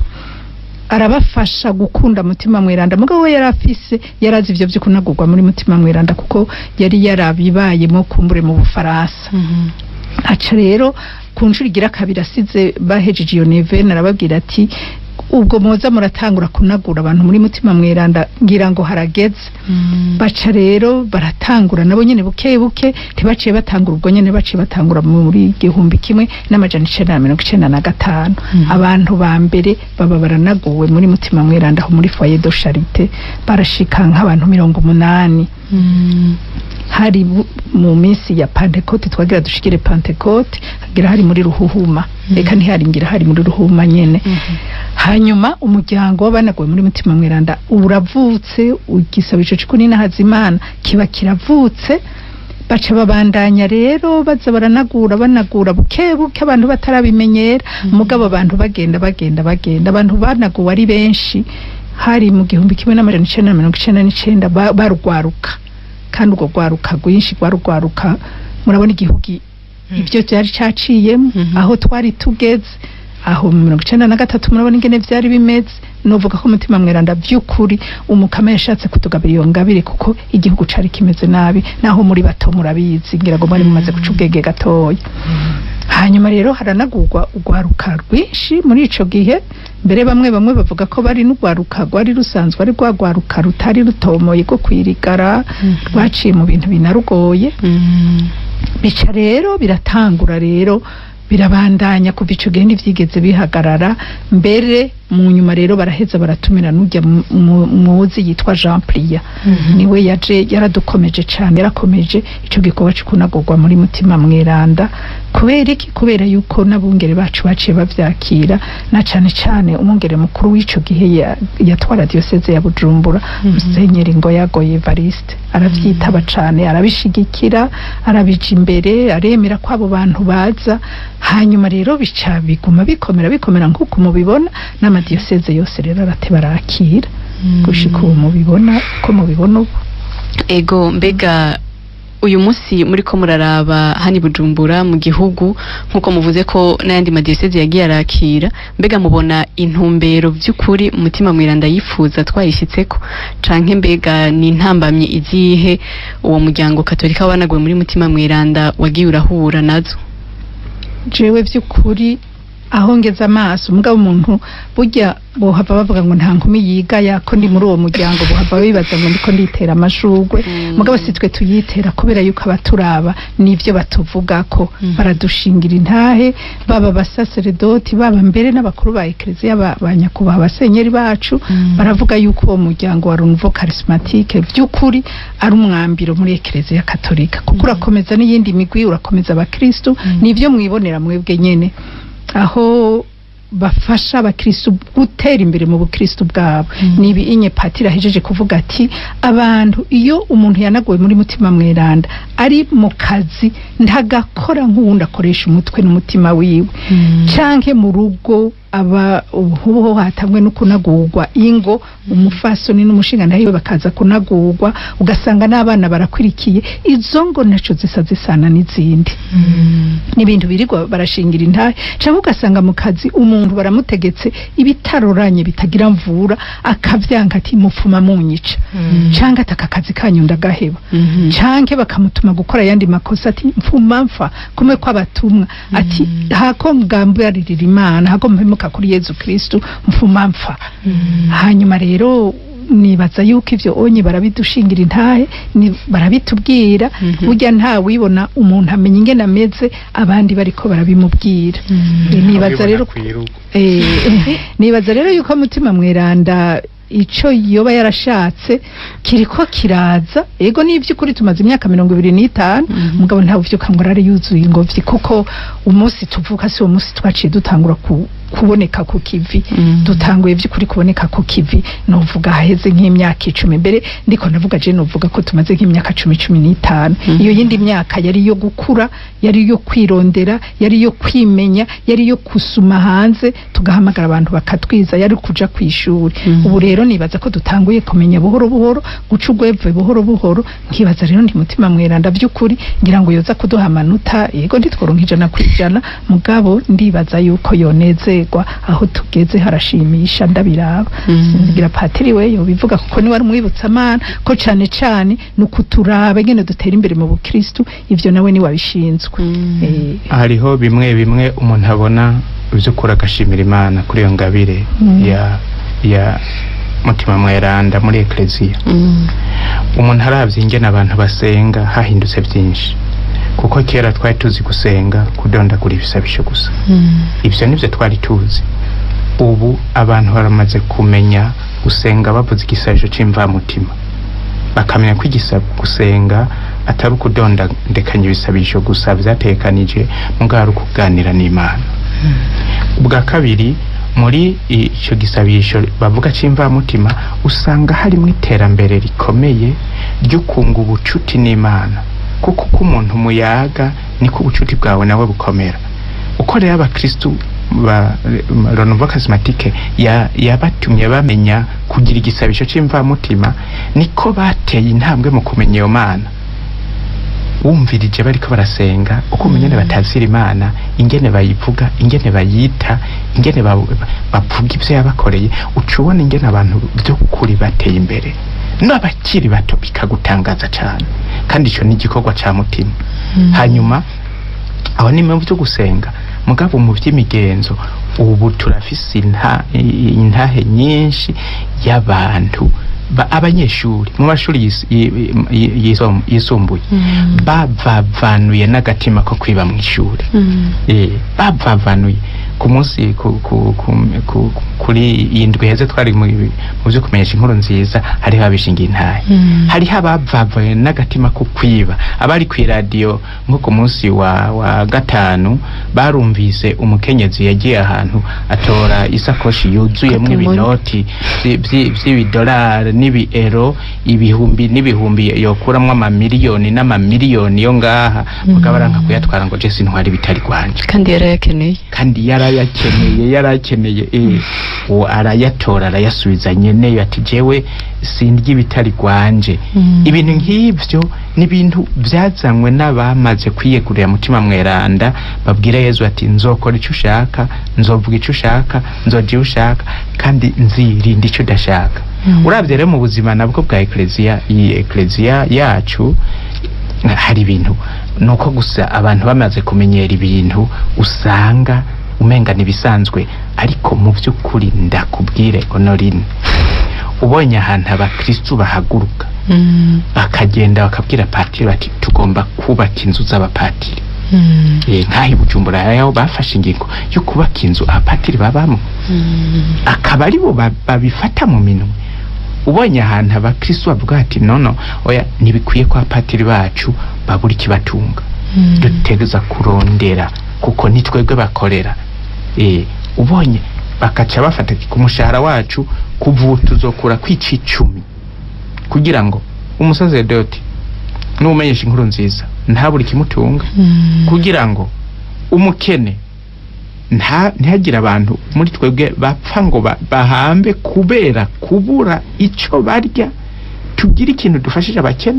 arabafasha gukunda mutima mweranda mugabo we yari afise yarazi ivyo vyo kunagurwa muri mutima mweranda kuko yari yarabibayemo kumbure mu bufaransa Mhm. aca rero ku nshuro igira kabiri asize bahejeje iyo nevene arababwira ati ubwo muza muratangura kunagura abantu muri mutima mweranda ngira ngo harageze Mm. baca rero baratangura nabo nyene buke buke ntibaciye batangura ubwo nyene baciye batangura muri igihumbi kimwe n'amajana icenda na mirongo icenda na gatanu Mhm. abantu ba mbere baba baranaguwe muri mutima mweranda aho muri foyer de charité barashika nk'abantu mirongo umunani Mm. hari bu- mu minsi ya pantekote twagira dushikire pantekote hagira hari muri ruhuhuma Mhm. reka ntihari ngira hari muri ruhuma nyene Mhm. hanyuma umuryango w'abanaguwe muri mutima mweranda uravutse igisabo ico cikuni na hazimana kiba kiravutse baca babandanya rero baza baranagura banagura buke buke abantu batarabimenyera Mhm. mugabo abantu bagenda bagenda bagenda abantu banaguwe ari benshi hari mu gihumbi kimwe n'amajana icenda na mirongo icenda n'icenda ba- barugwaruka kandi urwo rwaruka rwinshi rwarugwaruka murabona igihugu ibyo byari caciyemo Mhm. aho twari tugeze aho mu mirongo icenda na gatatu murabona ingene vyari bimeze novuga ko umutima mweranda by'ukuri umukama yashatse kutugabira iyo ngabire kuko igihugu cari kimeze nabi naho muri bato murabizi ngira ngo mwari mumaze guca ubwenge gatoya hanyuma rero haranagurwa urwaruka rwinshi muri ico gihe mbere bamwe bamwe bavuga ko bari n'urwaruka rwari rusanzwe ari rwa rwaruka rutari rutomoye rwo kwirigara Mhm. rwaciye mu bintu binarugoye Mm. bica rero biratangura rero birabandanya kuva ico gihe ntivyigeze bihagarara mbere mu nyuma rero baraheza baratumira n'ujya mu- mu- muzi yitwa Jean Plia Mhm. niwe yaje yaradukomeje cane yarakomeje ico gikorwa cyo kunagurwa muri mutima mweranda kubera iki kubera yuko n'abungere bacu baciye bavyakira na cane cane umwungere mukuru w'ico gihe ya- yatwara diocese ya Bujumbura Mhm. Musenyeri Ngoyagoye Evariste aravyitaba cane arabishigikira arabija imbere aremera ko abo bantu baza hanyuma rero bica biguma bikomera bikomera nk'uko mubibona n'amadiyoseze yose rero arateba arakira gushika ubu mubibona ko mubibona ubu ego mbega uyu munsi muri ko muraraba hani bujumbura mu gihugu nk'uko muvuze ko n'ayandi madiyoseze yagiye arakira mbega mubona intumbero by'ukuri umutima mwiranda yifuza twayishyitseko canke mbega ni intambamye izihe uwo muryango katolika wanaguwe muri mutima mwiranda wagiye urahura nazo jewe vy'ukuri aho ngeze amaso mugabo umuntu burya bohava bavuga ngo nta nkumi yiga yako ndi muri uwo muryango bohava bibaza ngo ndiko nditera amashurwe Mm. mugabo si twe tuyitera kubera yuko abaturaba nivyo batuvugako Mhm. baradushingira intahe baba abasaseredoti baba mbere n'abakuru ba ekleziya ba ba nyakubahwa abasenyeri bacu Mm. baravuga yuko uwo muryango wa Renouveau Charismatique vy'ukuri ari umwambiro muri ekleziya katolika kuko urakomeza n'iyindi migwi urakomeza abakristu Mm. nivyo mwibonera mwebwe nyene aho bafasha abakristu gutera imbere mu bukristu bwabo Mm. nibi inye patira ahejeje kuvuga ati abantu iyo umuntu yanaguwe muri mutima mweranda ari mu kazi ntagakora nk'uwundi akoresha umutwe n'umutima wiwe Mm. canke mu rugo aba ubu hatamwe no kunagurwa ingo umufasoni n'umushinga nawe bakaza kunagurwa ugasanga n'abana barakwirikiye izo ngo naco zisa zisana n'izindi n'ibintu birirwa barashingira intahe cyangwa ugasanga mu kazi umuntu baramutegetse ibitaroranye bitagira mvura akavyanga ati mupfuma munyica cyangwa ati aka kazi kanyu ndagaheba canke bakamutuma gukora ayandi makosa ati mfuma mfa kumwe kw'abatumwa ati hako ngambaririra imana hako mpemuka kuri yezu kristu mfuma mfa hanyuma rero nibaza yuko ivyo onye barabidushingira intahe ni- barabitubwira Mhm. burya nta wibona umuntu amenya ingene ameze abandi bariko barabimubwira Eh, nibaza rero Eh, nibaza rero yuko mutima mweranda ico yoba yarashatse kiriko kiraza ego n'ivy'ukuri tumaze imyaka mirongo ibiri n'itanu Mhm. mugabo ntawe uvyuka ngo arare yuzuye ingobyi kuko umunsi tuvuka si uwo munsi twaciye dutangura ku, kuboneka ku kivi Mhm. dutanguye vy'ukuri kuboneka ku kivi novuga haheze nk'imyaka icumi mbere ndiko navuga je novuga ko tumaze nk'imyaka cumi cumi n'itanu Mhm. iyo yindi myaka yari iyo gukura yari iyo kwirondera yari iyo kwimenya yari iyo kusuma hanze tugahamagara abantu bakatwiza yari kuja kw'ishuri Mhm. ubu rero nibaza ko dutanguye kumenya buhoro buhoro guca ugweve buhoro buhoro nkibaza rero nti mutima mweranda vy'ukuri ngira ngo yoza kuduha amanota yego ntitworonka ijana ku ijana mugabo ndibaza yuko yonezerwa aho tugeze harashimisha ndabiraba Mhm. sinzigira patiri we yobivuga kuko niwe ari umwibutsamana ko cane cane ni ukuturaba ingene dutera imbere mu bukristu ivyo nawe ni wabishinzwe Mhm. Eh, hariho bimwe bimwe umuntu abona by'ukuri agashimira imana kuri iyo ngabire Mm. ya ya mutima mweranda muri ekleziya Mhm. umuntu aravye ingene abantu basenga hahindutse byinshi kuko kera twari tuzi gusenga kudondagura ibisabisho gusa Mhm. ivyo nivyo twari tuzi ubu abantu baramaze kumenya gusenga bavuze igisabisho c'imvamutima bakamenya ko igisaba gusenga atari ukudondandekanya ibisabisho gusa vyatekanije mugabo ari ukuganira n'imana ubwa kabiri muri icyo gisabisho bavuga cy'imvamutima usanga harimo iterambere rikomeye ryo kunga ubucuti n'imana kuko uko umuntu muyaga niko ubucuti bwawe nawe bukomera uko rero abakristu ba Renouveau Charismatique ya- yabatumye bamenya kugira igisabisho c'imvamutima niko bateye intambwe mu kumenya iyo mana wumvirije bariko barasenga uko ingene batazira imana ingene bayivuga ingene bayita ingene ba- bavuga ivyo yabakoreye uca ubona ingene abantu vy'ukuri bateye imbere n'abakiri bato bikagutangaza cane kandi ico ni igikorwa ca mutima hanyuma aho ni mu byo gusenga mugabo mu by'imigenzo ubu turafise inta- i- intahe nyinshi y'abantu ba- abanyeshuri mu mashuri yis- yi- yi- yisom- yisumbuye Mhm. bavavanuye n'agatima ko kwiba mu ishuri Mhm. Eh, bavavanuye ku munsi ku- ku- ku- ku- kuri iyi ndwi heze twari mu mu byo kumenyesha inkuru nziza hariho abishingiye intahe Mhm. hariho abavavaye n'agatima ko kwiba abari ku iradiyo nko ku munsi wa, wa gatanu barumvise umukenyezi yagiye ahantu atora isakoshi yuzuyemo Katumoni. ibinoti vyi- vyi- vy'ibidolari n'ibiero ibihumbi n'ibihumbi yokuramwo amamiliyoni n'amamiliyoni yo ngaha mugabo aranka kuyatwara ngo jesi ntwari bitari rwanje kandi yarayakeneye kandi yarayakeneye yarakeneye eh uwo arayatora arayasubiza nyeneyo ati jewe sindya ibitari rwanje Mhm. ibintu nk'ibyo ni ibintu byazanywe n'abamaze kwiyegurira mutima mweranda babwira yezu ati nzokora icyo ushaka nzovuga icyo ushaka nzoja iyo ushaka kandi nzirinda icyo udashaka Mhm. urabye rero mu buzima nabwo bwa ekleziya iyi ekleziya yacu hari ibintu ni uko gusa abantu bamaze kumenyera ibintu usanga umenga n'ibisanzwe ariko mu by'ukuri ndakubwire honorine ubonye ahantu abakristu bahaguruka Mhm. bakagenda bakabwira patiri bati tugomba kubaka inzu z'abapatiri Mhm. Eh, nk'aho i bujumbura yaho bafashe ingingo yo kubaka inzu abapatiri babamo Mhm. akaba aribo ba- babifata mu minwe ubonye ahantu abakristu bavuga ati nono oya ntibikwiye ko abapatiri bacu babura ikibatunga Mhm. dutegereza kurondera kuko ni twebwe bakorera eh ubonye bakaca bafata ku mushahara wacu kuva ubu tuzokura kwica icumi kugira ngo umusaseredoti n'umenyesha inkuru nziza ntabure ikimutunga Mhm. kugira ngo umukene nta ntihagire abantu muri twebwe bapfa ngo ba- bahambe kubera kubura icyo barya tugire ikintu dufashije abakene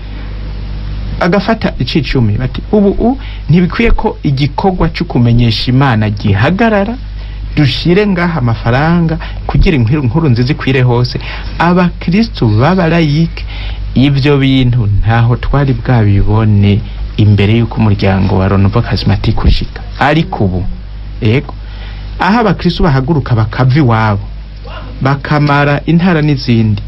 agafata icicumi bati ubu u ntibikwiye ko igikorwa cyo kumenyesha imana gihagarara dushire ngaha amafaranga kugira inkuru inkuru nziza ikwire hose abakristu b'abarayike ibyo bintu ntaho twari bwabibone imbere y'uko umuryango wa Renouveau Charismatique ushika ariko ubu ego aho abakristu bahaguruka bakava iwabo bakamara intara n'izindi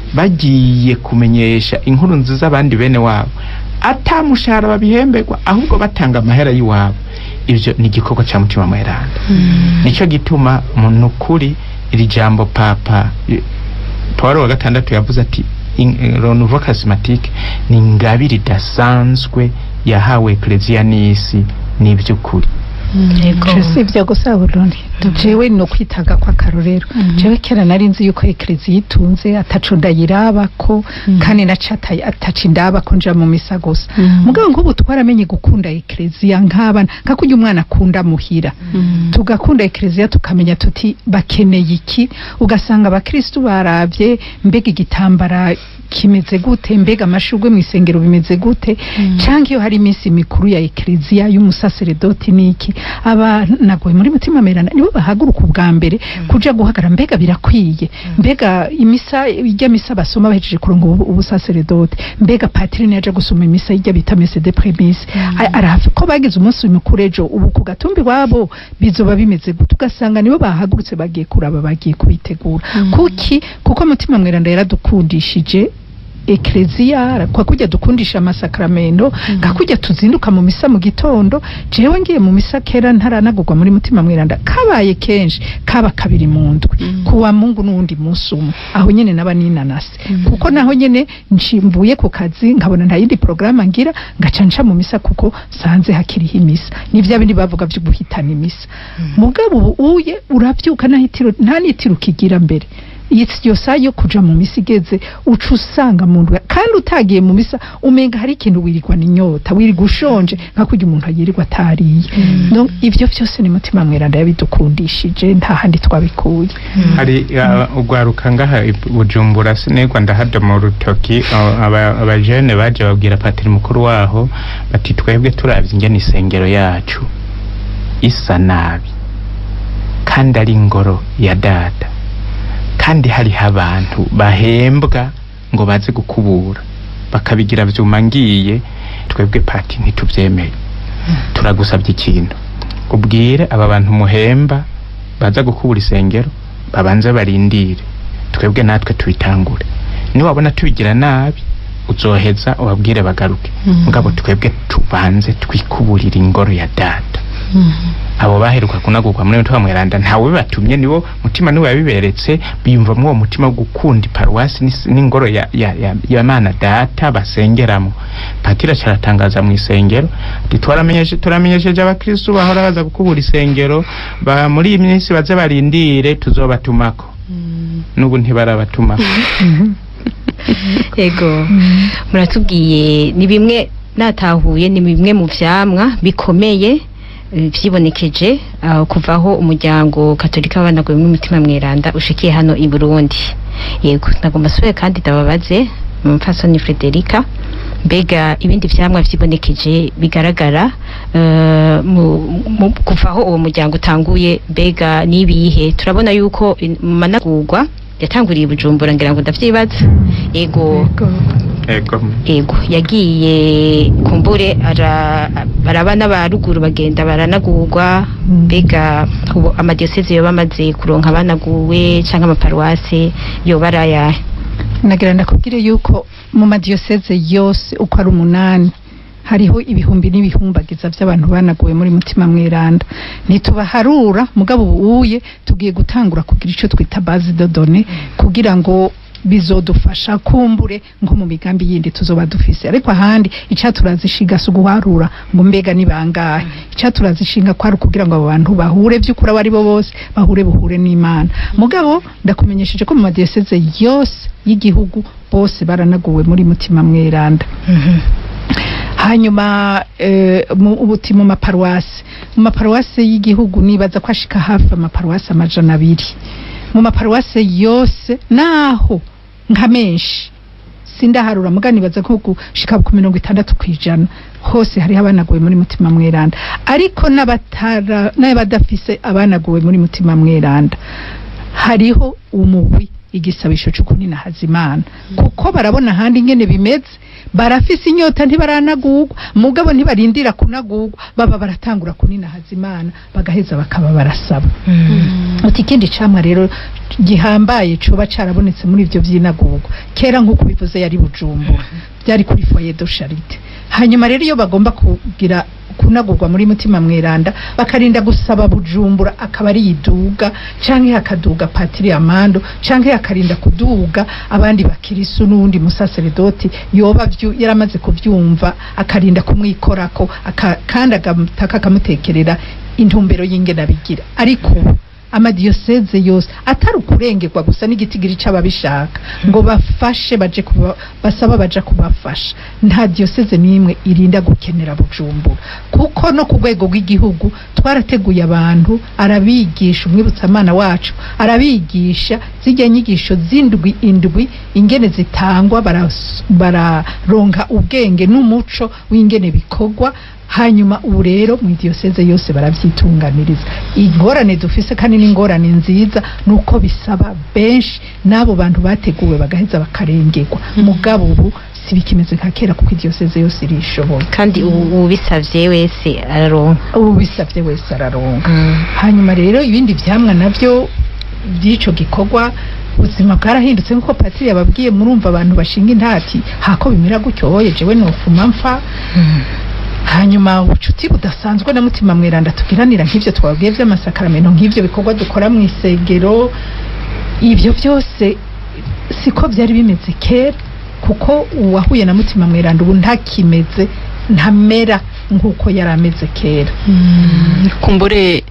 bagiye kumenyesha inkuru nziza abandi bene wabo atamushahara babihemberwa ahubwo batanga amahera y'iwabo ibyo ni igikorwa cya mutima mweranda nicyo gituma mu kuri iri jambo papa eh, paul wa gatandatu yavuze ati in- eh, renouveau charismatique ni ingabire idasanzwe yahawe eklezia n'isi n'iby'ukuri yego si ibyo gusa burundu jewe no kwitaga kwa karorero jewe kera nari nzi yuko eklezi yitunze ataco ndayiraba ko kandi nacata ataca indaba ko nja mu misa gusa mugabo nk'ubu twaramenye gukunda ekleziya nk'abana nka kurya umwana akunda muhira tugakunda ekleziya tukamenya tuti bakeneye iki ugasanga abakristu barabye mbega igitambara kimeze gute mbega amashurwe mu isengero bimeze gute canke iyo hari iminsi mikuru ya ekleziya y'umusaseredoti niki abanagoye muri mutima merana nibo bahaguruka ubwa mbere kuja guhagara mbega birakwiye mbega imisa ijya misa basoma bahejeje kuronga ubu- ubusaseredoti mbega patiri niyaja gusoma imisa ijya bita mese de premise arahafi ko bagize umunsi mukuru ejo ubu ku gatumbi wabo bizoba bimeze gute ugasanga nibo bahagurutse bagiye kuraba bagiye kubitegura kuki kuko mutima mweranda yaradukundishije ekleziya kwa kujya dukundisha amasakramento nga kujya tuzinduka mu misa mu gitondo jewe ngiye mu misa kera ntaranagurwa muri mutima mweranda kabaye kenshi kaba kabiri mu ndwi kuwa mungu n'uwundi munsi umwe aho nyene naba ninanase kuko naho nyene nshimbuye ku kazi nkabona nta yindi porogaramu ngira ngaca nca mu misa kuko sanze hakiriho imisa nivyo bindi bavuga vyo guhitana imisa mugabo ubu uye uravyuka nta hitiro- nta nitiro ukigira mbere iyo saa yo kuja mu misa igeze uca usanga mu ndwi kandi utagiye mu misa umenga hari ikintu wirirwa n'inyota wirirwa ushonje nka kurya umuntu yirirwa atariye no ivyo vyose ni mutima mweranda yabidukundishije nta handi twabikuye hari uh, ugwaruka ngaha i bujumbura sinegwa ndahada mu rutoki uh, aba- abajene baje babwira patiri mukuru waho bati twebwe turavye ingene isengero yacu isa nabi kandi ari ingoro ya data kandi hariho abantu bahembwa ngo baze gukubura bakabigira vyuma ngiye twebwe pati ntituvyemeye turagusabye ikintu ubwire aba bantu muhemba baza gukubura isengero babanze barindire twebwe natwe tubitangure niwabona tubigira nabi uzoheza ubabwire bagaruke mugabo twebwe tubanze twikuburira ingoro ya data abo baheruka kunagurwa muri mutima mweranda ntawe bibatumye nibo mutima niwe yabiberetse biyumvamo uwo mutima wo gukunda iparuwasi n'is- n'ingoro ya, ya, ya, ya mana data basengeramo patira caratangaza mu isengero ati twaramenyeshe turamenyesheje abakristu bahora baza gukubura isengero ba muri iyi minsi baze barindire tuzobatumako n'ubu ntibarabatumako yego muratubwiye ni bimwe natahuye ni bimwe mu vyamwa bikomeye eh, vyibonekeje aho kuvaho umuryango katolika w'abanaguye n'umutima mweranda ushikiye hano i Burundi yego nagomba sube kandi ndababaze umupfasoni Frederica mbega ibindi vyamwa vyibonekeje bigaragara eh, mu, mu, kuvaho uwo muryango utanguye mbega nibihe turabona yuko in- mu managurwa yatanguriye i Bujumbura ngira ngo ndavyibaza yego ego ego yagiye kumbure ara baraba n'abaruguru bagenda baranagurwa mbega ubu amadiyoseze yoba amaze kuronka abanaguwe canke amaparuwase yoba ari ayahe nagira ndakubwire yuko mu madiyoseze yose uko ari umunani hariho ibihumbi n'ibihumbagiza by'abantu banaguwe muri mutima mweranda ntitubaharura mugabo ubuye tugiye gutangura kugira icyo twita base de données kugira ngo bizodufasha kumbure nko mu migambi yindi tuzoba dufise ariko ahandi icaturazishinga si uguharura ngo mbega ni bangahe icaturazishinga kwari ukugira ngo abo bantu bahure vy'ukuri abo ari bo bose bahure buhure n'imana mugabo ndakumenyesheje ko mu madiyoseze yose y'igihugu bose baranaguwe muri mutima mweranda hanyuma eh, mu ubuti mu maparuwasi mu maparuwase y'igihugu nibaza ko ashika hafi amaparuwase amajana abiri mu maparuwase yose naho nka menshi sindaharura muga nibaza ko gushika ku mirongo itandatu kw'ijana hose hariho abanaguwe muri mutima mweranda ariko n'abatara n'abadafise abanaguwe muri mutima mweranda hariho umugwi igisabisho cyo kunina hazimana kuko barabona ahandi ingene bimeze barafise inyota ntibaranagurwa mugabo ntibarindira kunagurwa baba baratangura kunina hazimana bagaheza bakaba barasaba uti ikindi camwa rero gihambaye coba carabonetse muri ivyo vyinagurwa kera nk'uko bivuze yari bujumbura byari kuri foyer de charité hanyuma rero iyo bagomba kugira kunagurwa muri mutima mweranda bakarinda gusaba bujumbura akaba ari yiduga canke hakaduga patiri amando canke hakarinda kuduga abandi bakirisu n'uwundi musaseredoti yoba vyu- yaramaze kuvyumva akarinda kumwikorako aka, kandi agataka akamutekerera intumbero y'ingene abigira ariko ubu amadiyoseze yose atari ukurengerwa gusa n'igitigiri c'ababishaka ngo bafashe baje kuba, basaba baja kubafasha nta diyoseze n'imwe irinda gukenera bujumbura kuko no ku rwego rw'igihugu twarateguye abantu arabigisha umwibutsamana wacu arabigisha zijya nyigisho z'indwi indwi ingene zitangwa baras- bararonka ubwenge n'umuco w'ingene bikorwa hanyuma ubu rero mu diyoseze yose barabyitunganiriza ingorane dufise kandi n'ingorane nziza nuko bisaba benshi n'abo bantu bateguwe bagaheza bakarengerwa mugabo ubu si bikimeze nka kera kuko idiyoseze yose irishoboye kandi ubu ubisavye wese araronka ubu bisabye wese araronka hanyuma rero ibindi vyamwa navyo by'ico gikorwa ubuzima bwarahindutse nk'uko patiri yababwiye murumva abantu bashinga intati hako bimera gutyo oye jewe nofuma mpfa hanyuma ubucuti budasanzwe na mutima mweranda tugiranira nk'ivyo twabwiye vy'amasakaramentu nk'ivyo bikorwa dukora mu isengero ibyo byose siko byari bimeze kera kuko uwahuye na mutima mweranda ubu ntakimeze ntamera nk'uko yari ameze kera kumbure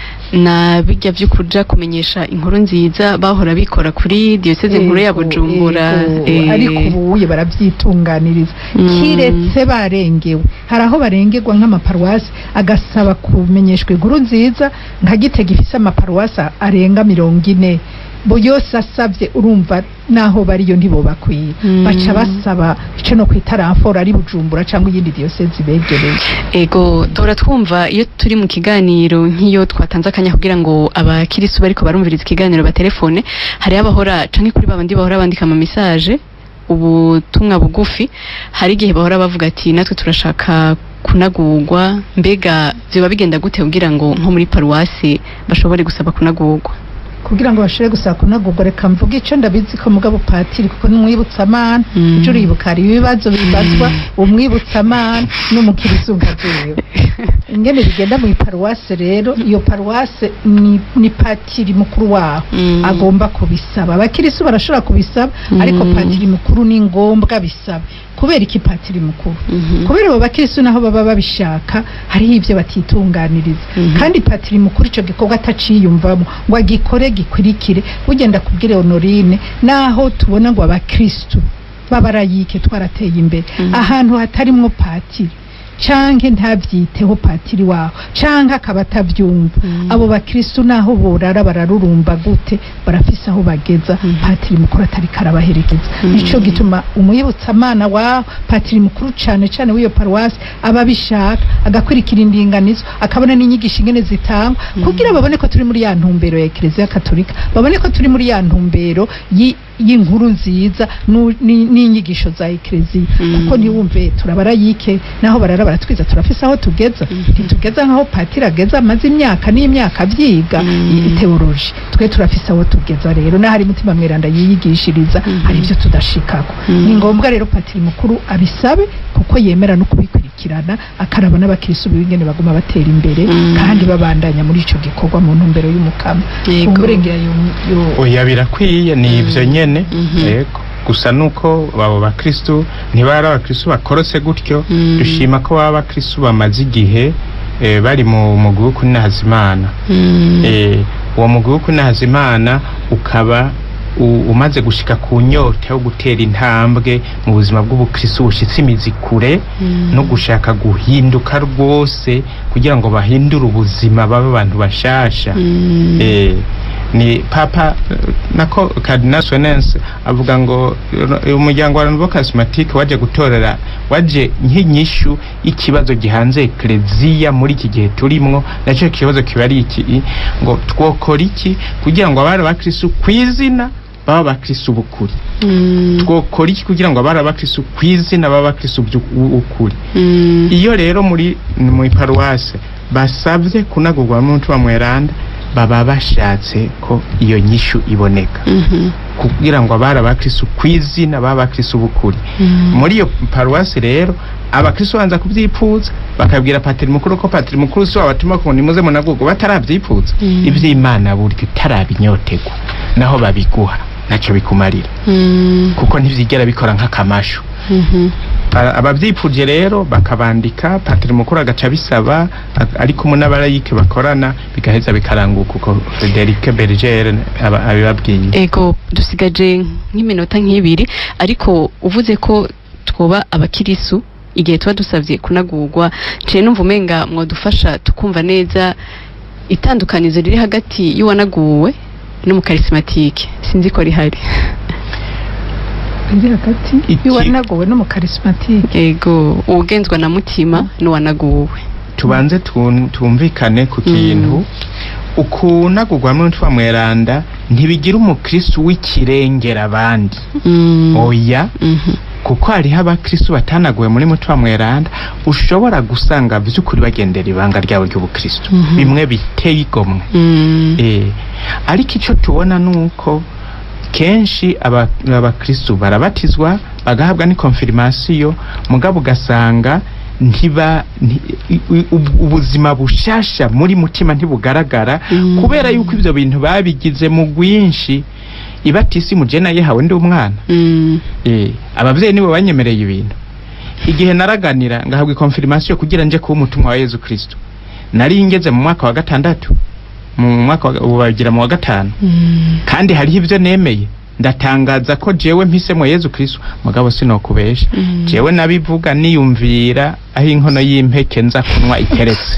na bijya byo kuja kumenyesha inkuru nziza bahora bikora kuri diyoseze nkuru ya Ego, bujumbura ego. eh, ariko ubuye barabyitunganiriza Mm. kiretse barengewe hari aho barengerwa nk'amaparuwasi agasaba kumenyeshwa inkuru nziza nka gitega ifise amaparuwasi arenga mirongo ine bo yose asabye urumva naho bariyo ntibobakwiye Mm. baca basaba ico no kwita ramforo ari bujumbura cyangwa iyindi diyoseze ibegereye ego duhora twumva iyo turi mu kiganiro nk'iyo twatanze akanya kugira ngo abakirisu bariko barumviriza ikiganiro batelefone hariho abahora canke kuri babandi bahora bandika ama message ubutumwa bugufi hari igihe bahora bavuga ati natwe turashaka kunagurwa mbega vyoba bigenda gute kugira ngo nko muri paruwasi bashobore gusaba kunagurwa kugira ngo bashobore gusaba kunagurwa reka mvuge ico ndabizi ko mugabo patiri kuko n'umwibutsamana Mm. ejo uribuka hari ibibazo bibazwa umwibutsamana n'umukirisu nkajewe ingene bigenda mu iparuwase rero iyo paruwase ni, ni patiri mukuru waho Mm. agomba kubisaba abakirisu barashobora kubisaba Mm. ariko patiri mukuru ni ngombwa bisaba kubera iki patiri mukuru Mhm. kubera abo bakirisu naho baba babishaka hariho ibyo batitunganiriza Mhm. kandi patiri mukuru icyo gikorwa ataciyumvamo ngo agikore gikurikire ugenda kubwira honorine naho tubona ngo abakristu b'abarayike twarateye imbere Mhm. ahantu hatarimwo patiri canke ntavyiteho patiri waho canke akaba atavyumva Mhm. abo bakristu naho borara bararurumba gute barafise aho bageza Mhm. patiri mukuru atari karabaherekeza Mhm. nico gituma umwibutsamana waho patiri mukuru cane cane w'iyo paruwasi aba abishaka agakurikira indinganizo akabona n'inyigisho ingene zitangwa kugira babone ko turi muri ya ntumbero ya ekereziya katolika babone ko turi muri ya ntumbero yi- y'inkuru nziza nu- ni- n'inyigisho za ekereziya Mhm. kuko ntiwumve turabarayike naho barara baratwiza turafise aho tugeza Mhm. ntitugeza nk'aho patiri ageza amaze imyaka n'imyaka abyiga Mhm. i- teoloji twe turafise aho tugeza rero n'ahari mutima mweranda yiyigishiriza Mhm. hari ibyo tudashikako Mhm. ni ngombwa rero patiri mukuru abisabe kuko yemera no kubikurikirana akaraba n'abakirisu b'ingene baguma batera imbere Mhm. kandi babandanya muri ico gikorwa mu ntumbero y'umukama Yego. umurengera yo- yo- oya birakwiye ni ivyo nyene Mhm. yego gusa nuko abo bakristu ntibari abakristu bakorose gutyo Mm. dushima ko baba abakristu bamaze igihe eh, bari mu mugwi wo kunahazimana Mm. eh, uwo mugwi wo kunahazimana ukaba u- umaze gushika ku nyota yo gutera intambwe mu buzima bw'ubukristo bushitse imizi kure no gushaka guhinduka rwose kugira ngo bahindure ubuzima babe abantu bashasha Mm. eh, ni papa eh, nako cardinal Swenens avuga ngo eh, umuryango wa Renouveau Charismatique waje gutorera waje nk'inyishu y'ikibazo gihanze ekleziya muri iki gihe turimwo nacyo kibazo kiba ari iki ngo twokora iki kugira ngo abari abakristo kwizina baba abakristo b'ukuri Mm. twokora iki kugira ngo abari abakristo kwizina baba abakristo b'ukuri Mm. iyo rero muri mu paruwase basabye kunagurwa n'umutima mweranda baba bashatse ko iyo nyishu iboneka Mhm. kugira ngo abari abakristo kwizina baba abakristo b'ukuri Mm. muri iyo paruwasi rero abakristo banza kubyipfuza bakabwira patiri mukuru ko patiri mukuru si wabatuma ngo nimuze munagurwa batarabyipfuza Mm. iby'imana burya utarabinyotegwa naho babiguha ntacyo bikumarira Mm. kuko ntibyigera bikora nk'akamashu Mhm. Aba- ababyipfuje rero bakabandika patiri mukuru agaca bisaba a- ari kumwe n'abarayike bakorana bigaheza bikaranguka uko Frederic Berger aba- abibabwiye ego dusigaje nk'iminota nk'ibiri ariko uvuze ko twoba abakirisu igihe tuba dusabye kunagurwa nciye numva umenga mwadufasha tukumva neza itandukanizo riri hagati y'uwanaguwe n'umukarisimatike sinzi ko rihari riri hagati Iki- y'uwanagowe n'umukarismatike ego uwugenzwa na mutima n'uwanaguwe tubanze tun- tumvikane ku kintu ukunagurwa n'umutima mweranda ntibigira umukristu w'ikirengera abandi Mm. oya Mhm. kuko hariho abakristu batanaguwe muri mutima mweranda ushobora gusanga by'ukuri bagendera ibanga ryabo ry'ubukristu Mhm. bimwe biteye igomwe Mm. Eh, ariko icyo tubona ni uko kenshi aba- abakristu barabatizwa bagahabwa ni konfirmasiyo mugabo ugasanga ntiba nti- i- i- ub- ubuzima bushasha muri mutima ntibugaragara Mm. kubera yuko ibyo bintu babigize mu bwinshi ibatisi mujena yehawe ndi umwana Mm. Eh, ababyeyi nibo banyemereye ibintu igihe naraganira ngahabwa konfirmasiyo kugira nje kuba umutumwa wa Yezu Kristo nari ngeze mu mwaka wa gatandatu mu mwaka wa- ubu bagira mu wa gatanu Mm. kandi hariho ibyo nemeye ndatangaza ko jewe mpisemo Yezu Kristo mugabo sinokubesha Mm. jewe nabivuga niyumvira aho inkono y'impeke nza kunywa iteretse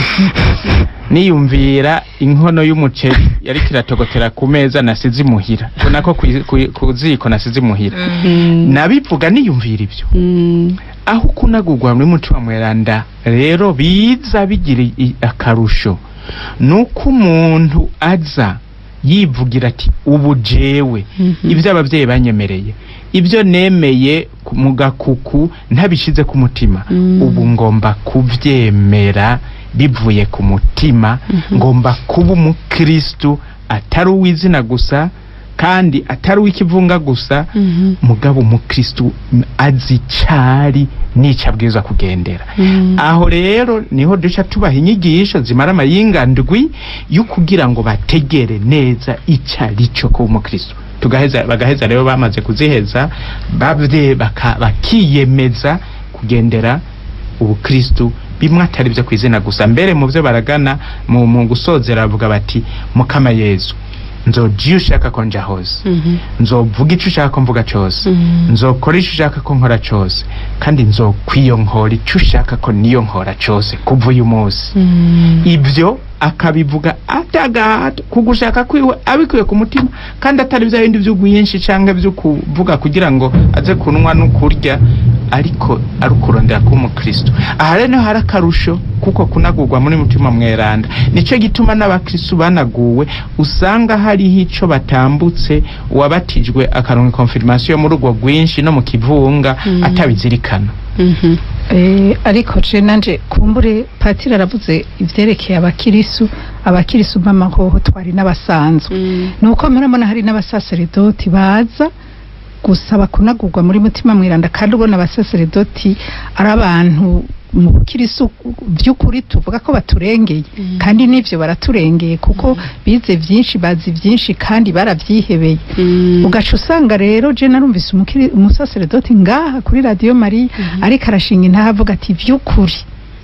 niyumvira inkono y'umuceri yari kiratogotera ku meza nasize imuhira ko nako kwi- kwi- ku ziko nasize imuhira Mm. nabivuga niyumvira ibyo Mm. aho kunagurwa muri mutima mweranda rero biza bigira i- akarusho nuko umuntu aza yivugira ati ubu jewe Mhm. ibyo ababyeyi banyemereye ibyo nemeye ku- mu gakuku ntabishize ku mutima Mm. ubu ngomba kubyemera bivuye ku mutima Mhm. ngomba kuba umukristu atari uw'izina gusa kandi atari uw'ikivunga gusa Mhm. mugabo umukristu m- azi icari n'ico abwirizwa kugendera Mm. aho rero niho duca tubaha inyigisho zimara amayinga ndwi yo kugira ngo bategere neza ico ari cyo kuba umukristu tugaheza bagaheza rero bamaze kuziheza babye baka- bakiyemeza kugendera ubukristu bimwe atari byo kwizina gusa mbere mu byo baragana mu, mu gusozera bavuga bati mukama yezu nzoja iyo ushaka ko nja hose Mhm. nzovuga icyo ushaka ko mvuga cyose Mm. nzokora icyo ushaka ko nkora cyose kandi nzokwiyonkora icyo ushaka ko niyo nkora cyose kuva uyu munsi Mm. ibyo akabivuga atagahato ku gushaka kwiwe abikuye ku mutima kandi atari bya bindi by'ubwinshi cyangwa byo kuvuga kugira ngo aze kunywa no kurya ariko ari ukurondera kuba umukristo aha rero niho hari akarusho kuko kunagurwa muri mutima mweranda nicyo gituma n'abakristo banaguwe usanga hariho icyo batambutse uwabatijwe akaronka konfirmasiyo muri urwo rwinshi no mu kivunga Mm. atabizirikana Mhm. Eh, ariko je nanje kumbure patiri aravuze ivyerekeye abakirisu abakirisu mpamahoho twari n'abasanzwe Mm. nuko murabona hari n'abasaseredoti baza gusaba kunagurwa muri mutima mwiranda kandi ubona abasaseredoti ari abantu mu bukirisu by'ukuri tuvuga ko baturengeye Mm. kandi n'ivyo baraturengeye kuko bize vyinshi bazi vyinshi kandi baravyihebeye Mm. ugaca usanga rero je narumvise umukiri- umusaseredoti ngaha kuri radiyo mariya Mhm. ariko arashinga intaha avuga ati vy'ukuri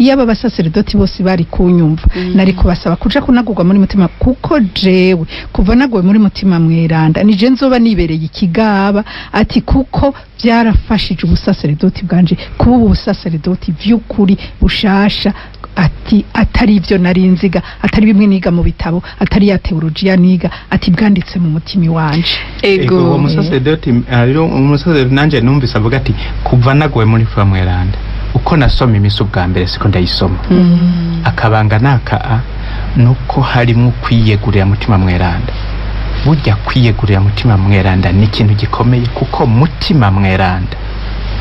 iyo aba basaseredoti bose bari kunyumva Mm. nari kubasaba kuja kunagurwa muri mutima kuko jewe kuva naguwe muri mutima mweranda nije nzoba nibereye ikigaba ati kuko byarafashije ubusaseredoti bwanje kuba ubu busaseredoti vy'ukuri bushasha ati atari ibyo nari nziga atari bimwe niga mu bitabo atari ya teologiya niga ati bwanditse mu mutima iwanje Ego, uwo ego musaseredoti rero umusaseredoti nanjye numvise avuga ati kuva naguwe muri fuwa mweranda uko nasoma imisi ubwa mbere siko ndayisoma Mm. akabanga naka a nuko harimo kwiyegurira mutima mweranda burya kwiyegurira mutima mweranda ni ikintu gikomeye kuko mutima mweranda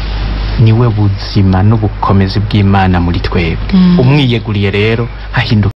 niwe buzima n'ubukomezi bw'imana muri twebwe Mm. umwiyeguriye rero hahinduka